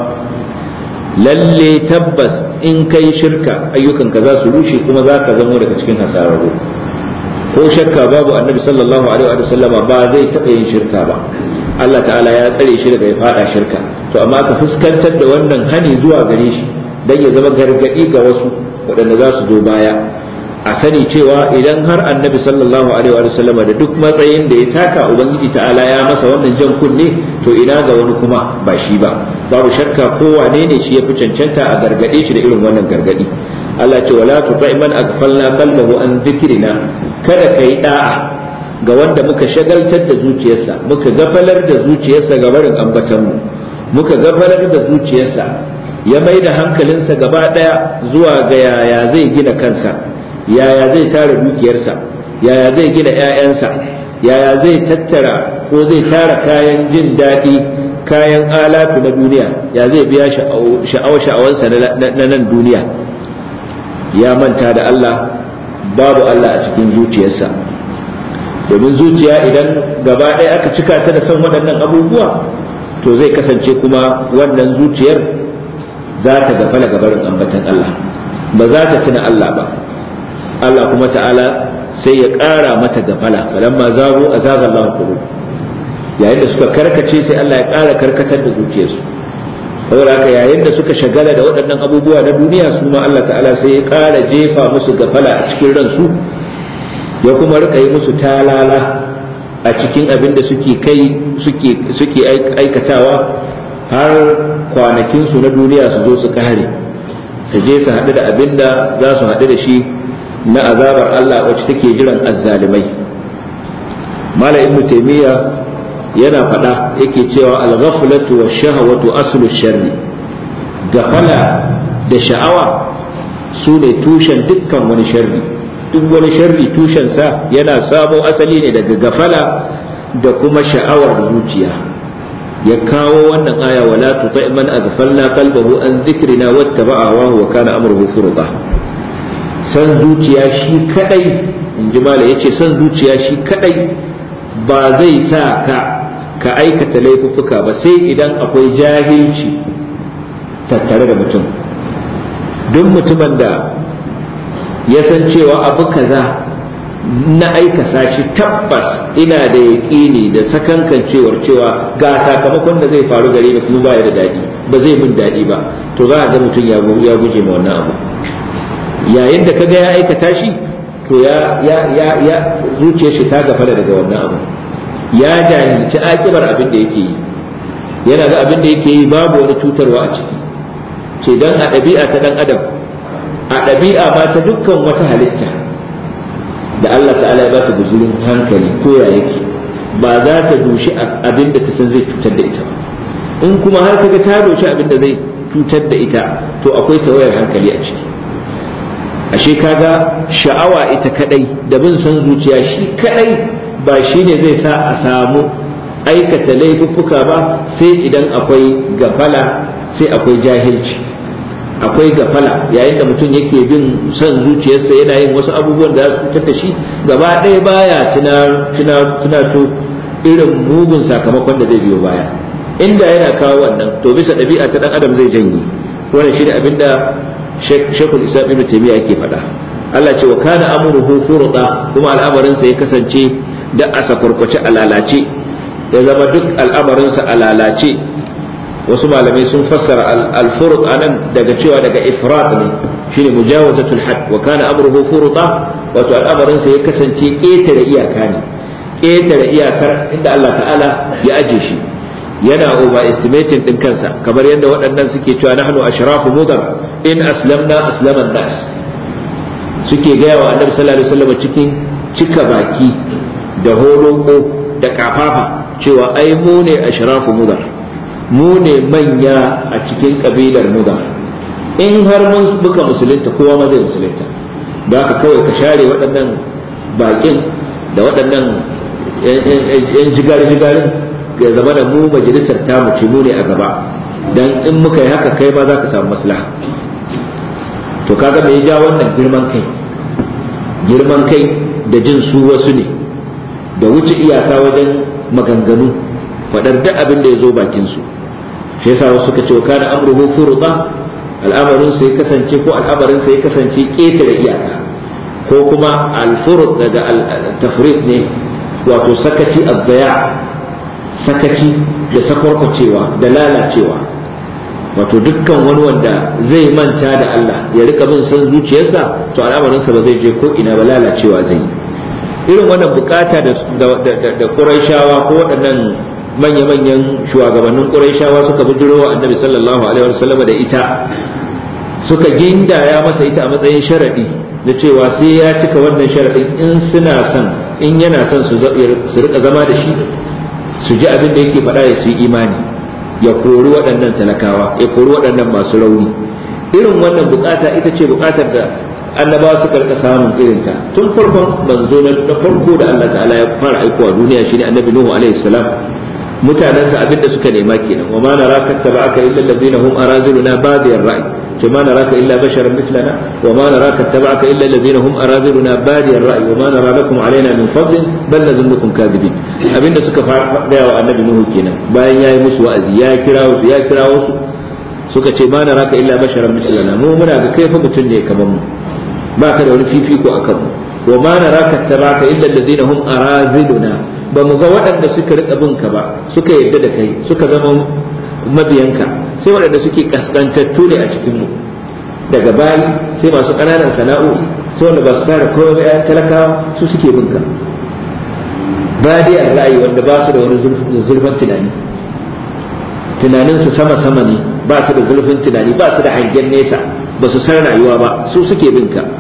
lalle tabbas in kai shirka ayyukanka za su rushe kuma za ka zamo daga cikin hasararru ko shakka babu annabi sallallahu alaihi wa sallama ba zai taɓa yin shirka ba Allah ta'ala ya tsare shi daga ya fada shirka to amma ka fuskantar da wannan hani zuwa gare shi dan ya zama gargadi ga wasu waɗanda za su zo baya a sani cewa idan har annabi sallallahu alaihi wa sallama da duk matsayin da ya taka ubangiji ta'ala ya masa wannan jan kunne to ina ga wani kuma ba shi ba babu shakka ko wane ne shi ya fi cancanta a gargade shi da irin wannan gargadi Allah ce wala tuti man aghfalna qalbahu an dhikrina kada kai da'a ga wanda muka shagaltar da zuciyarsa muka gafalar da zuciyarsa ga barin ambatanmu muka gafalar da zuciyarsa ya mai da hankalinsa gaba daya zuwa ga yaya zai gina kansa yaya zai tara dukiyarsa yaya zai gina 'ya'yansa yaya zai tattara ko zai tara kayan jin daɗi kayan alatu na duniya ya zai biya sha'awar sha'awansa na nan duniya ya manta da Allah babu Allah a cikin zuciyarsa domin zuciya idan gaba ɗaya aka cika ta da san waɗannan abubuwa to zai kasance kuma wannan zuciyar za ta gafala gabarin ambatan Allah ba za ta tuna Allah ba Allah kuma ta'ala sai ya ƙara mata gafala falamma zago a zagar Allah qulub yayin da suka karkace sai Allah ya ƙara karkatar da zuciyarsu saboda haka yayin da suka shagala da waɗannan abubuwa na duniya su ma Allah ta'ala sai ya ƙara jefa musu gafala a cikin ransu ya kuma rika yi musu talala a cikin abin da suke kai suke aikatawa har kwanakinsu na duniya su zo su kare su je su haɗu da abin da za su haɗu da shi na azabar Allah wacce take jiran azzalimai mala ibnu taymiya yana faɗa yake cewa al-ghaflatu wash-shahwatu aslu sharri gafala da sha'awa su ne tushen dukkan wani sharri duk wani sharri tushensa yana samo asali ne daga gafala da kuma sha'awar zuciya ya kawo wannan aya wala tuti man aghfalna qalbahu an dhikrina wattaba'a wa huwa kana amruhu furqa san zuciya shi kadai inji mala yace san zuciya shi kadai ba zai sa ka ka aikata laifuffuka ba sai idan akwai jahilci tattare da mutum duk mutumin da ya san cewa abu kaza na aikasa shi tabbas ina da yaƙini da sakankan cewar cewa ga sakamakon da zai faru gare ni kuma baya da daɗi ba zai min daɗi ba to za a ga mutum ya guje ma wannan abu yayin da kaga ya aikata shi to ya ya ya ya zuciyar shi ta gafara daga wannan abu ya jahilci akibar abin da yake yi yana ga abin da yake yi babu wani cutarwa a ciki ce dan a ɗabi'a ta dan adam a ɗabi'a ma ta dukkan wata halitta da Allah ta'ala ya bata guzurin hankali ko ya yake ba za ta dushi abin da ta san zai cutar da ita ba in kuma har kaga ta doshi abin da zai cutar da ita to akwai tawayar hankali a ciki ashe kaga sha'awa ita kadai da bin san zuciya shi kadai ba shi ne zai sa a samu aikata laifuffuka ba sai idan akwai gafala sai akwai jahilci akwai gafala yayin da mutum yake bin son zuciyarsa yana yin wasu abubuwan da su fitar da shi gaba ɗaya baya tunato irin mugun sakamakon da zai biyo baya inda yana kawo wannan to bisa ɗabi'a ta ɗan adam zai janye wannan shi ne abinda shekul isa ibn taymiya yake faɗa Allah ce wa kana amruhu furda kuma al'amarinsa ya kasance da asa kurkuce a lalace ya zama duk al'amarinsa a lalace wasu malamai sun fassara al-furud anan daga cewa daga ifrat ne shine mujawazatul had wa kana amruhu furda wato al'amarin sa ya kasance ketare iyaka ne ketare iyakar inda Allah ta'ala ya aje shi yana over estimating din kansa kamar yadda waɗannan suke cewa nahnu ashrafu mudar in aslamna aslama nas suke gaya wa annabi sallallahu alaihi wasallam cikin cika baki da holoko da kafafa cewa ai mu ne ashrafu mudar mu ne manya a cikin kabilar muda in har mun buka musulunta kowa ma zai musulunta da haka kawai ka share waɗannan baƙin da waɗannan yan jigar-jigarin ya zama da mu majalisar tamu ce mu ne a gaba dan in muka yi haka kai ma za ka samu maslaha to kaga me ya ja wannan girman kai girman kai da jin su wasu ne da wuce iyaka wajen maganganu faɗar duk abin da ya zo bakin su shi yasa wasu suka ce wa kana amruhu furda al'amarin sai kasance ko al'amarin sai kasance ketare iyaka ko kuma al-furud daga al-tafrid ne wato sakaci abdaya sakaci da sakwarkwacewa da lalacewa wato dukkan wani wanda zai manta da Allah ya rika bin san zuciyarsa to al'amarinsa ba zai je ko ina ba lalacewa zai irin wannan bukata da da Qurayshawa ko waɗannan manya-manyan shugabannin Qurayshawa suka bujiro wa Annabi sallallahu alaihi wasallam da ita suka gindaya masa ita a matsayin sharadi na cewa sai ya cika wannan sharadin in suna son in yana son su rika zama da shi su ji abin da yake faɗa ya su yi imani ya kori waɗannan talakawa ya kori waɗannan masu rauni irin wannan bukata ita ce bukatar da annabawa suka rika samun irinta tun farkon manzo na farko da Allah ta'ala ya fara aikowa duniya shine annabi Nuhu alaihi salam mutanensa abin da suka nema kenan wa ma naraka tabaka illa alladhina hum araziluna badiyar ra'i to ma naraka illa basharan mithlana wa ma naraka tabaka illa alladhina hum araziluna badiyar ra'i wa ma nara lakum alaina min fadlin bal nadhunnukum kadhibin abinda suka fara wa annabi nuhu kenan bayan yayi musu wa'azi ya kirawo su ya kirawo su suka ce ma naraka illa basharan mithlana mu muna ga kai fa mutun ne kamar mu ba ka da wani fifiko akan mu wa ma naraka tabaka illa alladhina hum araziluna ba mu ga waɗanda suka rika bin ka ba suka yarda da kai suka zama mabiyanka sai waɗanda suke kaskantattu ne a cikin mu daga bayi sai masu ƙananan sana'o'i sai wanda ba su tara komai ba talakawa su suke bin ka badiyar ra'ayi wanda ba su da wani zurfin tunani tunaninsu sama-sama ne ba su da zurfin tunani ba su da hangen nesa ba su san rayuwa ba su suke bin ka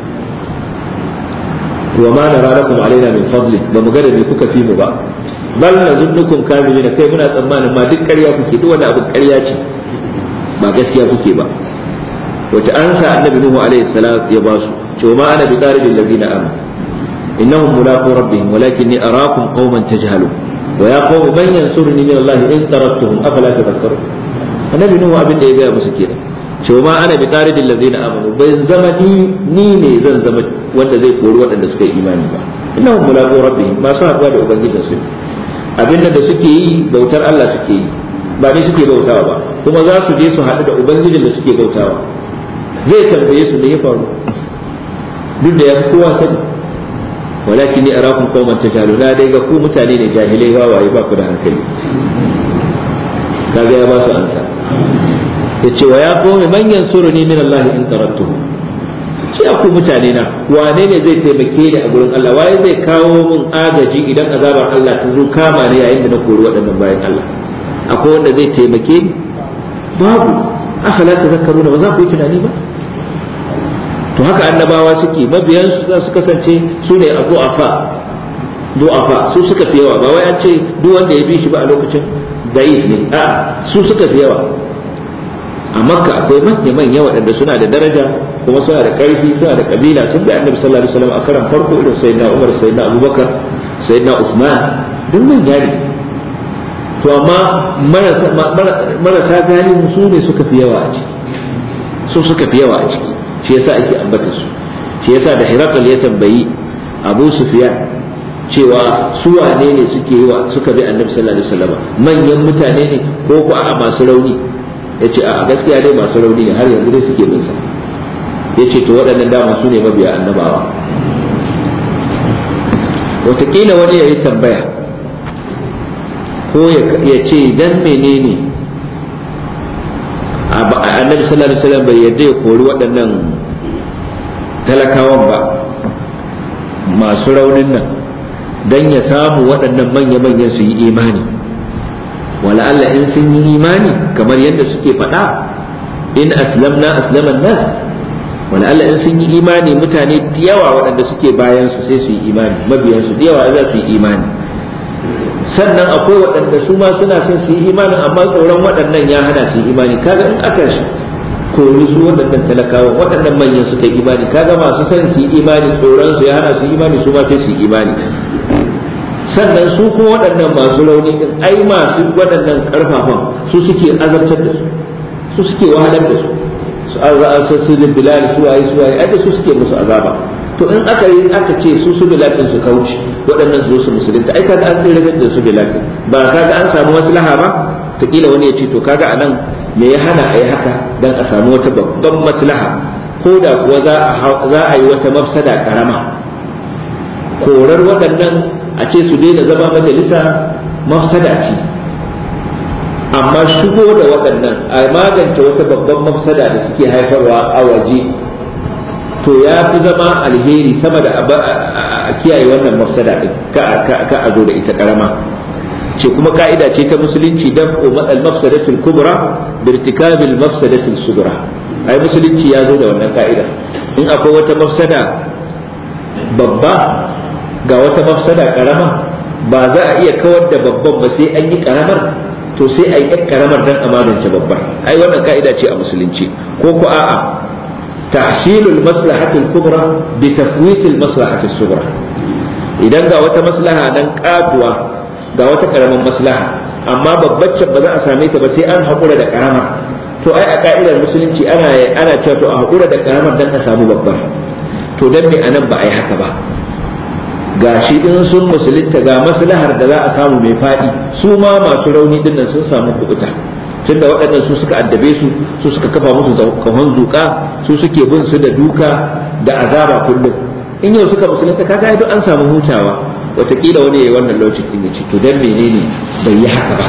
wa ma nara lakum alaina min fadli ba mu ga da me kuka fi mu ba bal nazunnukum kadhibina kai muna tsammanin ma duk ƙarya kuke duk wani abin ƙarya ce ba gaskiya kuke ba wace ansa annabi nuhu alaihi salam ya ba su ce ma ana bi qaridil ladina amanu innahum mulaqu rabbihim walakinni arakum qauman tajhalun wa ya qaumi man yansuruni min Allah in taraktuhum afala tadhakkarun annabi nuhu abin da ya gaya musu kenan ce ma ana bi qaridil ladina amanu ban zama ni ni ne zan zama wanda zai kori waɗanda suka yi imani ba innahum mulaqu rabbihim masu haɗuwa da ubangijinsu abinda da suke yi bautar Allah suke yi ba ne suke bautawa ba kuma za su je su haɗu da ubangijin da suke bautawa zai tambaye su da ya faru duk da ya fi kowa sani walakin ni arakum qauman tajalu na dai ga ku mutane ne jahilai wawaye ba ku da hankali kaga ya ba su ansa yace wa ya qaumi man yansuruni min Allah in taraktuhu ce ku mutane na wane ne zai taimake ni a gurin Allah waye zai kawo min agaji idan azabar Allah ta zo kama ni yayin da na kori waɗannan bayan Allah akwai wanda zai taimake ni babu afala tazakkaruna ba za ku yi tunani ba to haka annabawa suke mabiyan su za su kasance su ne du'afa du'afa su suka fi yawa ba wai an ce duk wanda ya bi shi ba a lokacin da'if ne a su suka fi yawa a makka akwai manya manya waɗanda suna da daraja kuma suna da ƙarfi suna da kabila sun bi annabi sallallahu alaihi wasallam a karan farko irin sayyidina umar sayyidina abubakar sayyidina usman duk manya ne to amma marasa galihu su ne suka fi yawa a ciki su suka fi yawa a ciki shi yasa ake ambata su shi yasa da hirakal ya tambayi abu sufyan cewa su wane ne suke yi wa suka bi annabi sallallahu alaihi wasallam manyan mutane ne ko ko a masu rauni yace a gaskiya dai masu rauni ne har yanzu dai suke bin sa yace to waɗannan dama su ne mabiya annabawa wataƙila wani ya yi tambaya ko ya ce dan menene annabi sallallahu alaihi wasallam bai yarda ya kori waɗannan talakawan ba masu raunin nan dan ya samu waɗannan manya-manyan su yi imani wala Allah in sun yi imani kamar yadda suke faɗa in aslamna aslaman nas wala Allah in sun yi imani mutane da yawa waɗanda suke bayan su sai su yi imani mabiyan su da yawa za su yi imani sannan akwai waɗanda su ma suna son su yi imanin amma tsoron waɗannan ya hana su yi imani kaga in aka kori su waɗannan talakawa waɗannan manyan suka yi imani kaga masu son su yi imani tsoron su ya hana su yi imani su ma sai su yi imani sannan su kuma waɗannan masu rauni din ai masu waɗannan ƙarfafan su suke azabtar da su su suke wahalar da su su azaba su da bilal su waye su waye ai da su suke musu azaba to in aka yi aka ce su su bilal din su kauce waɗannan su zo su musulunta ai kaga an tsira da su bilal din ba kaga an samu maslaha ba ta kila wani ya ce to kaga anan me ya hana a yi haka dan a samu wata babban maslaha ko da kuwa za a yi wata mafsada karama korar waɗannan a ce su daina zama majalisa mafsada ce amma shigo da waɗannan a magance wata babban mafsada da suke haifarwa a waje to ya fi zama alheri sama da a kiyaye wannan mafsada din ka a zo da ita karama ce kuma ka'ida ce ta musulunci daf'u matsal mafsadatul kubra bi irtikabil mafsadatul sugra ai musulunci ya zo da wannan ka'ida in akwai wata mafsada babba ga wata mafsada karama ba za a iya kawar da babban ba sai an yi karamar to sai a yi yan karamar dan a magance babbar ai wannan ka'ida ce a musulunci ko ko a'a tahsilul maslahatul kubra bi tafwitil maslahatul sugra idan ga wata maslaha nan katuwa ga wata karamin maslaha amma babbaccen ba za a same ta ba sai an haƙura da karamar to ai a ka'idar musulunci ana ana cewa to a haƙura da karamar dan a samu babbar to dan me anan ba a yi haka ba ga shi in sun musulunta ga maslahar da za a samu mai faɗi su ma masu rauni dinnan sun samu kubuta tunda waɗannan su suka addabe su su suka kafa musu kahon zuƙa su suke bin su da duka da azaba kullum in yau suka musulunta kaga duk an samu hutawa wataƙila wani ya yi wannan lokacin din ya ce to dan menene bai yi haka ba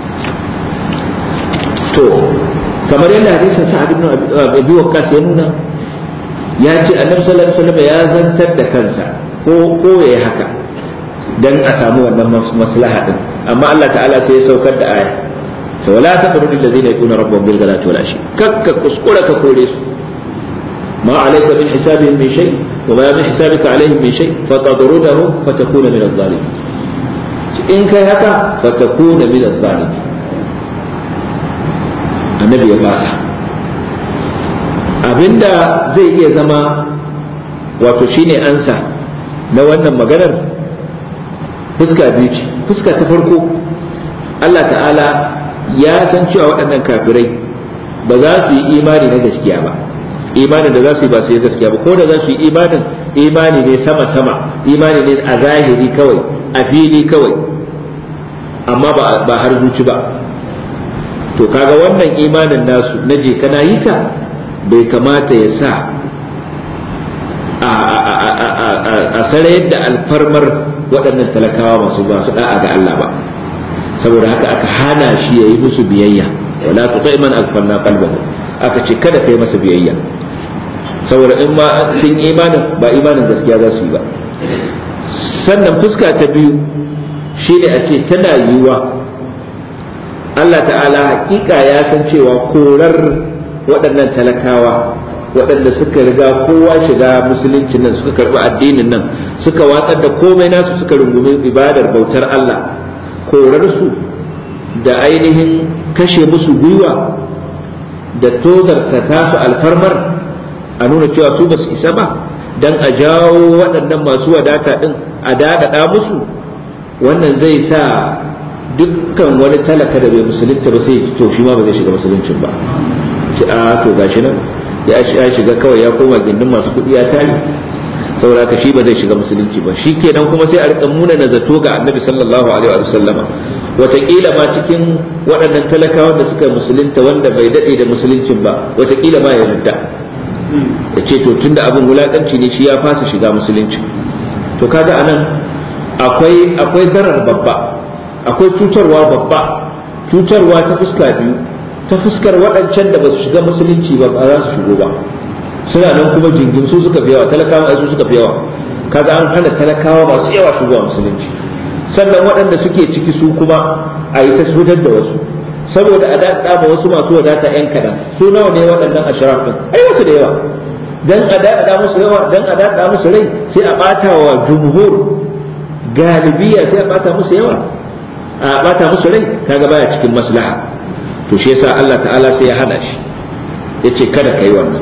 to kamar yadda hadisin sa'ad ibn abi waqqas ya nuna ya ce annabi sallallahu alaihi wasallam ya zantar da kansa ko ko yayi haka dan a samu wannan maslaha din amma Allah ta'ala sai ya saukar da aya to wala taqrudu allazina yaquluna rabbahum bil ghadati wal ashi kakka kuskura ka kore su ما عليك من حسابهم من شيء وما من حسابك عليهم من شيء فتطردهم فتكون من الظالمين إن كان هكا فتكون من الظالمين النبي يفاسح abinda zai iya zama wato shine ansa na wannan maganar fuska biyu ce fuska ta farko Allah ta'ala ya san cewa waɗannan kafirai ba za su yi imani na gaskiya ba imanin da za su yi ba su yi gaskiya ba ko da za su yi imanin imani ne sama-sama imani ne a zahiri kawai a fili kawai amma ba har zuci ba to kaga wannan imanin nasu na je kana yi ka bai kamata ya sa a sarayar da alfarmar waɗannan talakawa masu ba su da'a ga Allah ba saboda haka aka hana shi ya yi musu biyayya wala tuta man alfanna qalbahu aka ce kada kai masa biyayya saboda in ma sun imanin ba imanin gaskiya za su yi ba sannan fuska ta biyu shi ne a ce tana yiwuwa Allah ta'ala hakika ya san cewa korar waɗannan talakawa waɗanda suka riga kowa shiga musuluncin nan suka karɓi addinin nan suka watsar da komai nasu suka rungumi ibadar bautar Allah korar su da ainihin kashe musu gwiwa da tozarta tasu alfarmar a nuna cewa su ba su isa ba don a jawo waɗannan masu wadata ɗin a daɗaɗa musu wannan zai sa dukkan wani talaka da bai musulunta ba sai to shi ma ba zai shiga musuluncin ba ce a to gashi nan ya shiga kawai ya koma gindin masu kuɗi ya tari saboda haka shi ba zai shiga musulunci ba shi kenan kuma sai a rika muna na zato ga annabi sallallahu alaihi wa sallama wataƙila ma cikin waɗannan talakawan da suka musulunta wanda bai daɗe da musuluncin ba wataƙila ma ya yarda ya ce to tunda abin wulaƙanci ne shi ya fasa shiga musulunci to kaga anan akwai akwai zarar babba akwai cutarwa babba cutarwa ta fuska biyu ta fuskar waɗancan da ba su shiga musulunci ba ba za su shigo ba suna nan kuma jingin su suka fi yawa talakawa su suka fi yawa kaga an hana talakawa masu yawa shigowa musulunci sannan waɗanda suke ciki su kuma a yi ta fitar da wasu saboda a daɗa ma wasu masu wadata yan kaɗan su nawa ne waɗannan ashraf ɗin ai wasu da yawa dan a daɗa musu yawa dan a daɗa musu rai sai a ɓata wa jumhur galibiya sai a ɓata musu yawa a ɓata musu rai kaga baya cikin maslaha to shi yasa Allah ta'ala sai ya hana shi yace kada kai wannan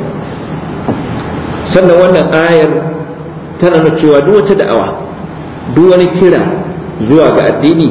sannan wannan ayar tana nuna cewa duk wata da'awa duk wani kira zuwa ga addini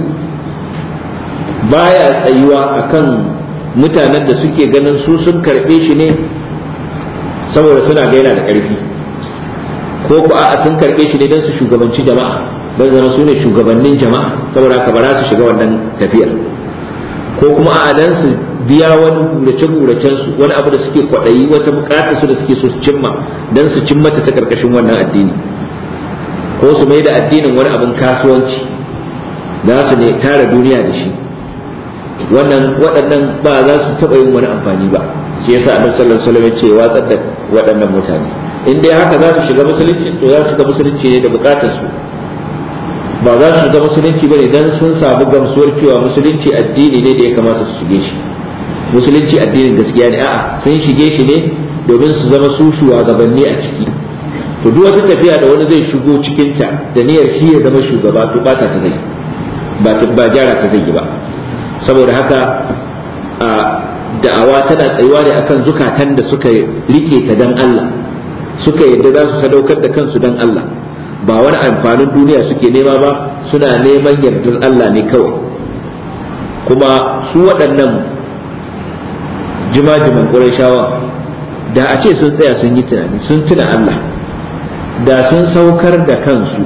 baya tsayuwa akan mutanen da suke ganin su sun karɓe shi ne saboda suna ga yana da ƙarfi ko ku a sun karɓe shi ne don su shugabanci jama'a don zama su ne shugabannin jama'a saboda haka ba za su shiga wannan tafiyar ko kuma a dan su biya wani gurace guracen su wani abu da suke kwaɗayi wata bukatar su da suke so su cimma dan su cimma ta karkashin wannan addini ko su mai da addinin wani abin kasuwanci za su ne tara duniya da shi wannan waɗannan ba za su taɓa yin wani amfani ba shi yasa annabi sallallahu alaihi wasallam ya ce watsar da waɗannan mutane in dai haka za su shiga musulunci to za su shiga musulunci ne da bukatar su ba za su shiga musulunci bane dan sun samu gamsuwar cewa musulunci addini ne da ya kamata su shige shi musulunci addinin gaskiya ne a'a sun shige shi ne domin su zama su shugabanni a ciki to duk wata tafiya da wani zai shigo cikin ta da niyyar shi ya zama shugaba to bata ta zai ba ba gyara ta zai yi ba saboda haka a da'awa tana tsayuwa ne akan zukatan da suka rike ta dan Allah suka yadda za su sadaukar da kansu dan Allah ba wani amfanin duniya suke nema ba suna neman yardar Allah ne kawai kuma su waɗannan jimajiman ƙurashawa da a ce sun tsaya sun yi tunani sun tuna Allah da sun saukar da kansu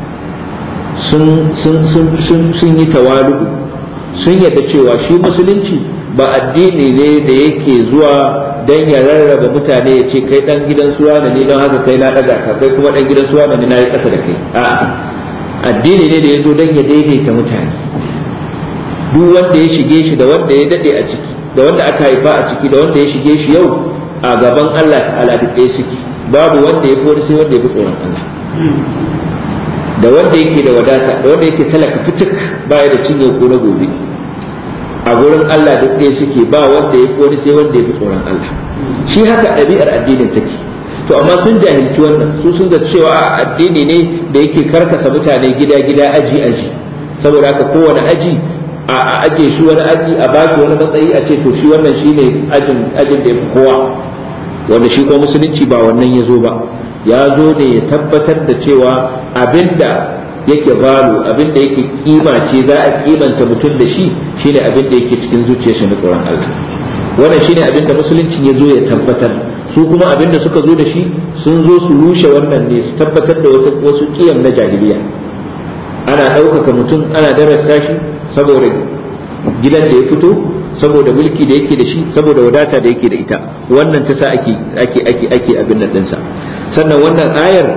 sun yi tawalu sun yadda cewa shi musulunci ba addini ne da yake zuwa dan ya rarraba mutane ya ce kai dan gidan suwa ne don haka kai na daga ka kai kuma dan gidan suwa ne na yi kasa da kai a'a addini ne da ya zo dan ya daidaita mutane duk wanda ya shige shi da wanda ya dade a ciki da wanda aka haifa a ciki da wanda ya shige shi yau a gaban Allah ta'ala duk ɗaya suke babu wanda ya fi wani sai wanda ya fi tsoron Allah da wanda yake da wadata da wanda yake talaka fituk baya da cinye ko na gobe a gurin Allah duk ɗaya suke ba wanda ya wani sai wanda ya fi tsoron Allah shi haka ɗabi'ar addinin take to amma sun jahilci wannan su sun ga cewa addini ne da yake karkasa mutane gida gida aji aji saboda haka kowane aji a aje shi wani aji a baki wani matsayi a ce to shi wannan shine ajin ajin da ya fi kowa wanda shi kuma musulunci ba wannan ya zo ba ya zo ne ya tabbatar da cewa abinda yake balu abinda yake kima ce za a kimanta mutum da shi shine abinda yake cikin zuciyar shi na tsoron Allah wannan shine abinda musulunci ya zo ya tabbatar su kuma abinda suka zo da shi sun zo su rushe wannan ne su tabbatar da wasu kiyam na jahiliya ana ɗaukaka mutum ana darasta shi saboda gidan da ya fito saboda mulki da yake da shi saboda wadata da yake da ita wannan ta sa ake ake ake ake abin nan dinsa sannan wannan ayar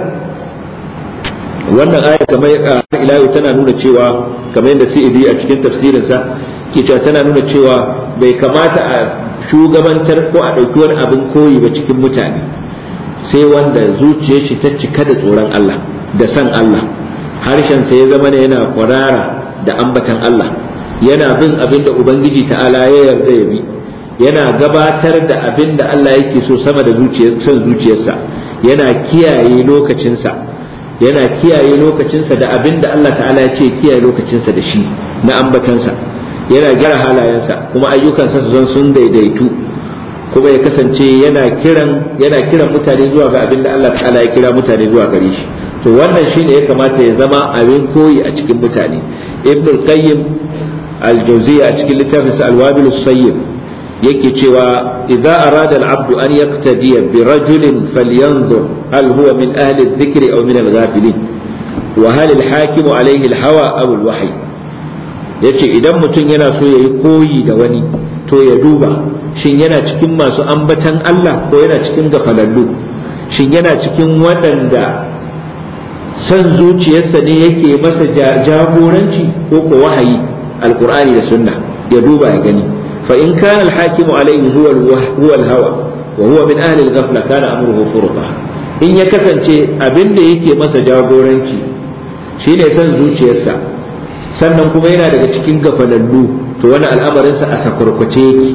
wannan ayar kamar ila tana nuna cewa kamar yadda Sa'idi a cikin tafsirinsa ke cewa tana nuna cewa bai kamata a shugabantar ko a ɗauki wani abin koyi ba cikin mutane sai wanda zuciyar shi ta cika da tsoron Allah da san Allah harshen sa ya zama ne yana kwarara da ambatan Allah yana bin abin da Ubangiji ta'ala ya yarda ya bi yana gabatar da abin da Allah yake so sama da son zuciyarsa yana kiyaye lokacinsa yana kiyaye lokacinsa da abin da Allah ta'ala ya ce kiyaye lokacinsa da shi na ambatansa yana gyara halayensa kuma ayyukansa su zan sun daidaitu kuma ya kasance yana kiran yana kiran mutane zuwa ga abin da Allah ta'ala ya kira mutane zuwa gare shi to wannan shine ya kamata ya zama abin koyi a cikin mutane ibnul qayyim الجوزية أشكل لتافس الوابل الصيب يكي تشوى إذا أراد العبد أن يقتدي برجل فلينظر هل هو من أهل الذكر أو من الغافلين وهل الحاكم عليه الهوى أو الوحي yace idan mutum yana so ya yi koyi da wani to ya duba shin yana cikin masu ambatan Allah ko yana cikin gafalallu shin yana cikin waɗanda son zuciyarsa ne yake masa jagoranci ko ko wahayi alqur'ani da sunna ya duba ya gani fa in kana alhakimu alayhi huwa huwa alhawa wa huwa min ahli alghafla kana amruhu furta in ya kasance abin da yake masa jagoranci shine son zuciyarsa sannan kuma yana daga cikin gafalallu to wani al'amarinsa a sakwarkwace yake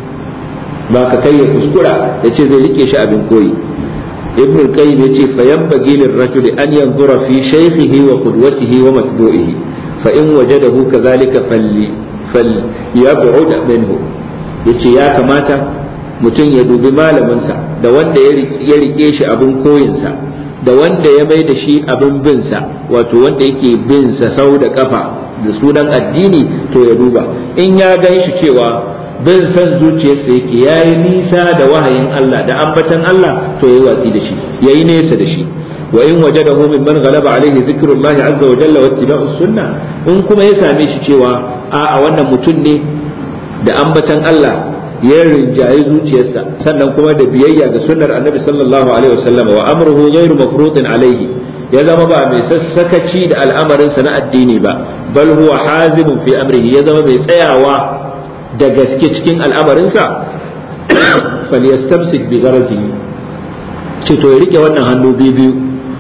ba ka kai ya kuskura ya ce zai rike shi abin koyi ibn al-qayyim yace fa yanbaghi lirrajul an yanzura fi shaykhihi wa qudwatihi wa matbu'ihi fa in wajadahu kadhalika falli falyab'ud minhu yace ya kamata mutum ya dubi malaminsa da wanda ya rike shi abin koyinsa da wanda ya mai da shi abin binsa wato wanda yake binsa sau da kafa da sunan addini to ya duba in ya gan shi cewa bin san zuciyarsa yake ya yi nisa da wahayin Allah da ambatan Allah to ya yi watsi da shi ya yi nesa da shi wa in wajadahu mimman ghalaba alaihi dhikrullah azza wa jalla wa ittiba'u sunna in kuma ya same shi cewa a a wannan mutum ne da ambatan Allah ya rinjayi zuciyarsa sannan kuma da biyayya ga sunnar annabi sallallahu alaihi wasallam wa amruhu ghairu mafrutin alaihi ya zama ba mai sassakaci da al'amarinsa na addini ba bal huwa hazimun fi amrihi ya zama mai tsayawa da gaske cikin al'amarinsa falyastamsik bi garazihi ce to ya rike wannan hannu biyu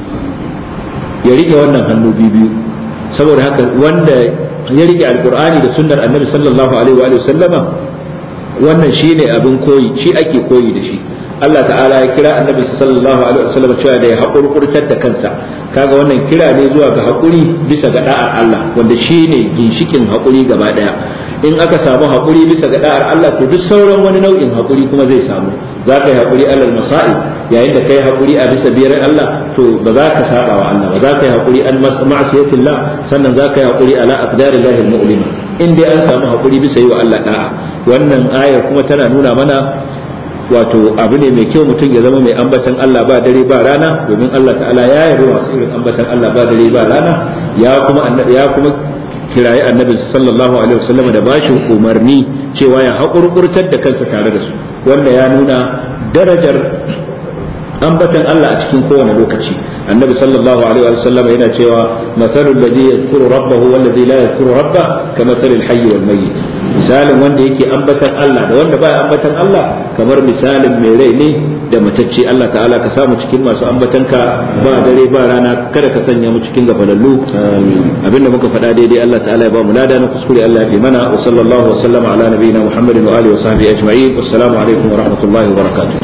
ya rike wannan hannu biyu saboda haka wanda ya rike alqur'ani da sunnar annabi sallallahu alaihi wa sallama wannan shine abin koyi shi ake koyi da shi Allah ta'ala ya kira annabi sallallahu alaihi wasallam cewa da ya haƙurƙurtar da kansa kaga wannan kira ne zuwa ga haƙuri bisa ga da'ar Allah wanda shine ginshikin haƙuri gaba daya in aka samu haƙuri bisa ga da'ar Allah to duk sauran wani nau'in haƙuri kuma zai samu za ka yi haƙuri alal masa'ib yayin da kai haƙuri a bisa biyar Allah to ba za ka saba wa Allah ba za ka yi haƙuri an ma'asiyatillah sannan za ka yi haƙuri ala aqdarillahi mu'lima in dai an samu haƙuri bisa yi wa Allah da'a wannan ayar kuma tana nuna mana wato abu ne mai kyau mutum ya zama mai ambatan Allah ba dare ba rana domin Allah ta'ala ya yarda masu irin ambatan Allah ba dare ba rana ya kuma ya kuma kirayi annabi sallallahu alaihi wasallam da bashi umarni cewa ya haƙurƙurtar da kansa tare da su wanda ya nuna darajar ambatan Allah a cikin kowane lokaci annabi sallallahu alaihi wasallam yana cewa mathalul ladhi yadhkuru rabbahu wal ladhi la yadhkuru rabbah kamathalil hayy wal mayyit misalin wanda yake ambatan Allah da wanda baya ambatan Allah kamar misalin mai rai ne da matacce Allah ta'ala ka samu cikin masu ambatanka ba dare ba rana kada ka sanya mu cikin gafalallu abinda muka faɗa daidai Allah ta'ala ya ba mu lada na kuskure Allah ya fi mana wa sallallahu wa sallama ala nabiyina Muhammadin wa alihi wa sahbihi ajma'in wassalamu alaikum wa rahmatullahi wa barakatuh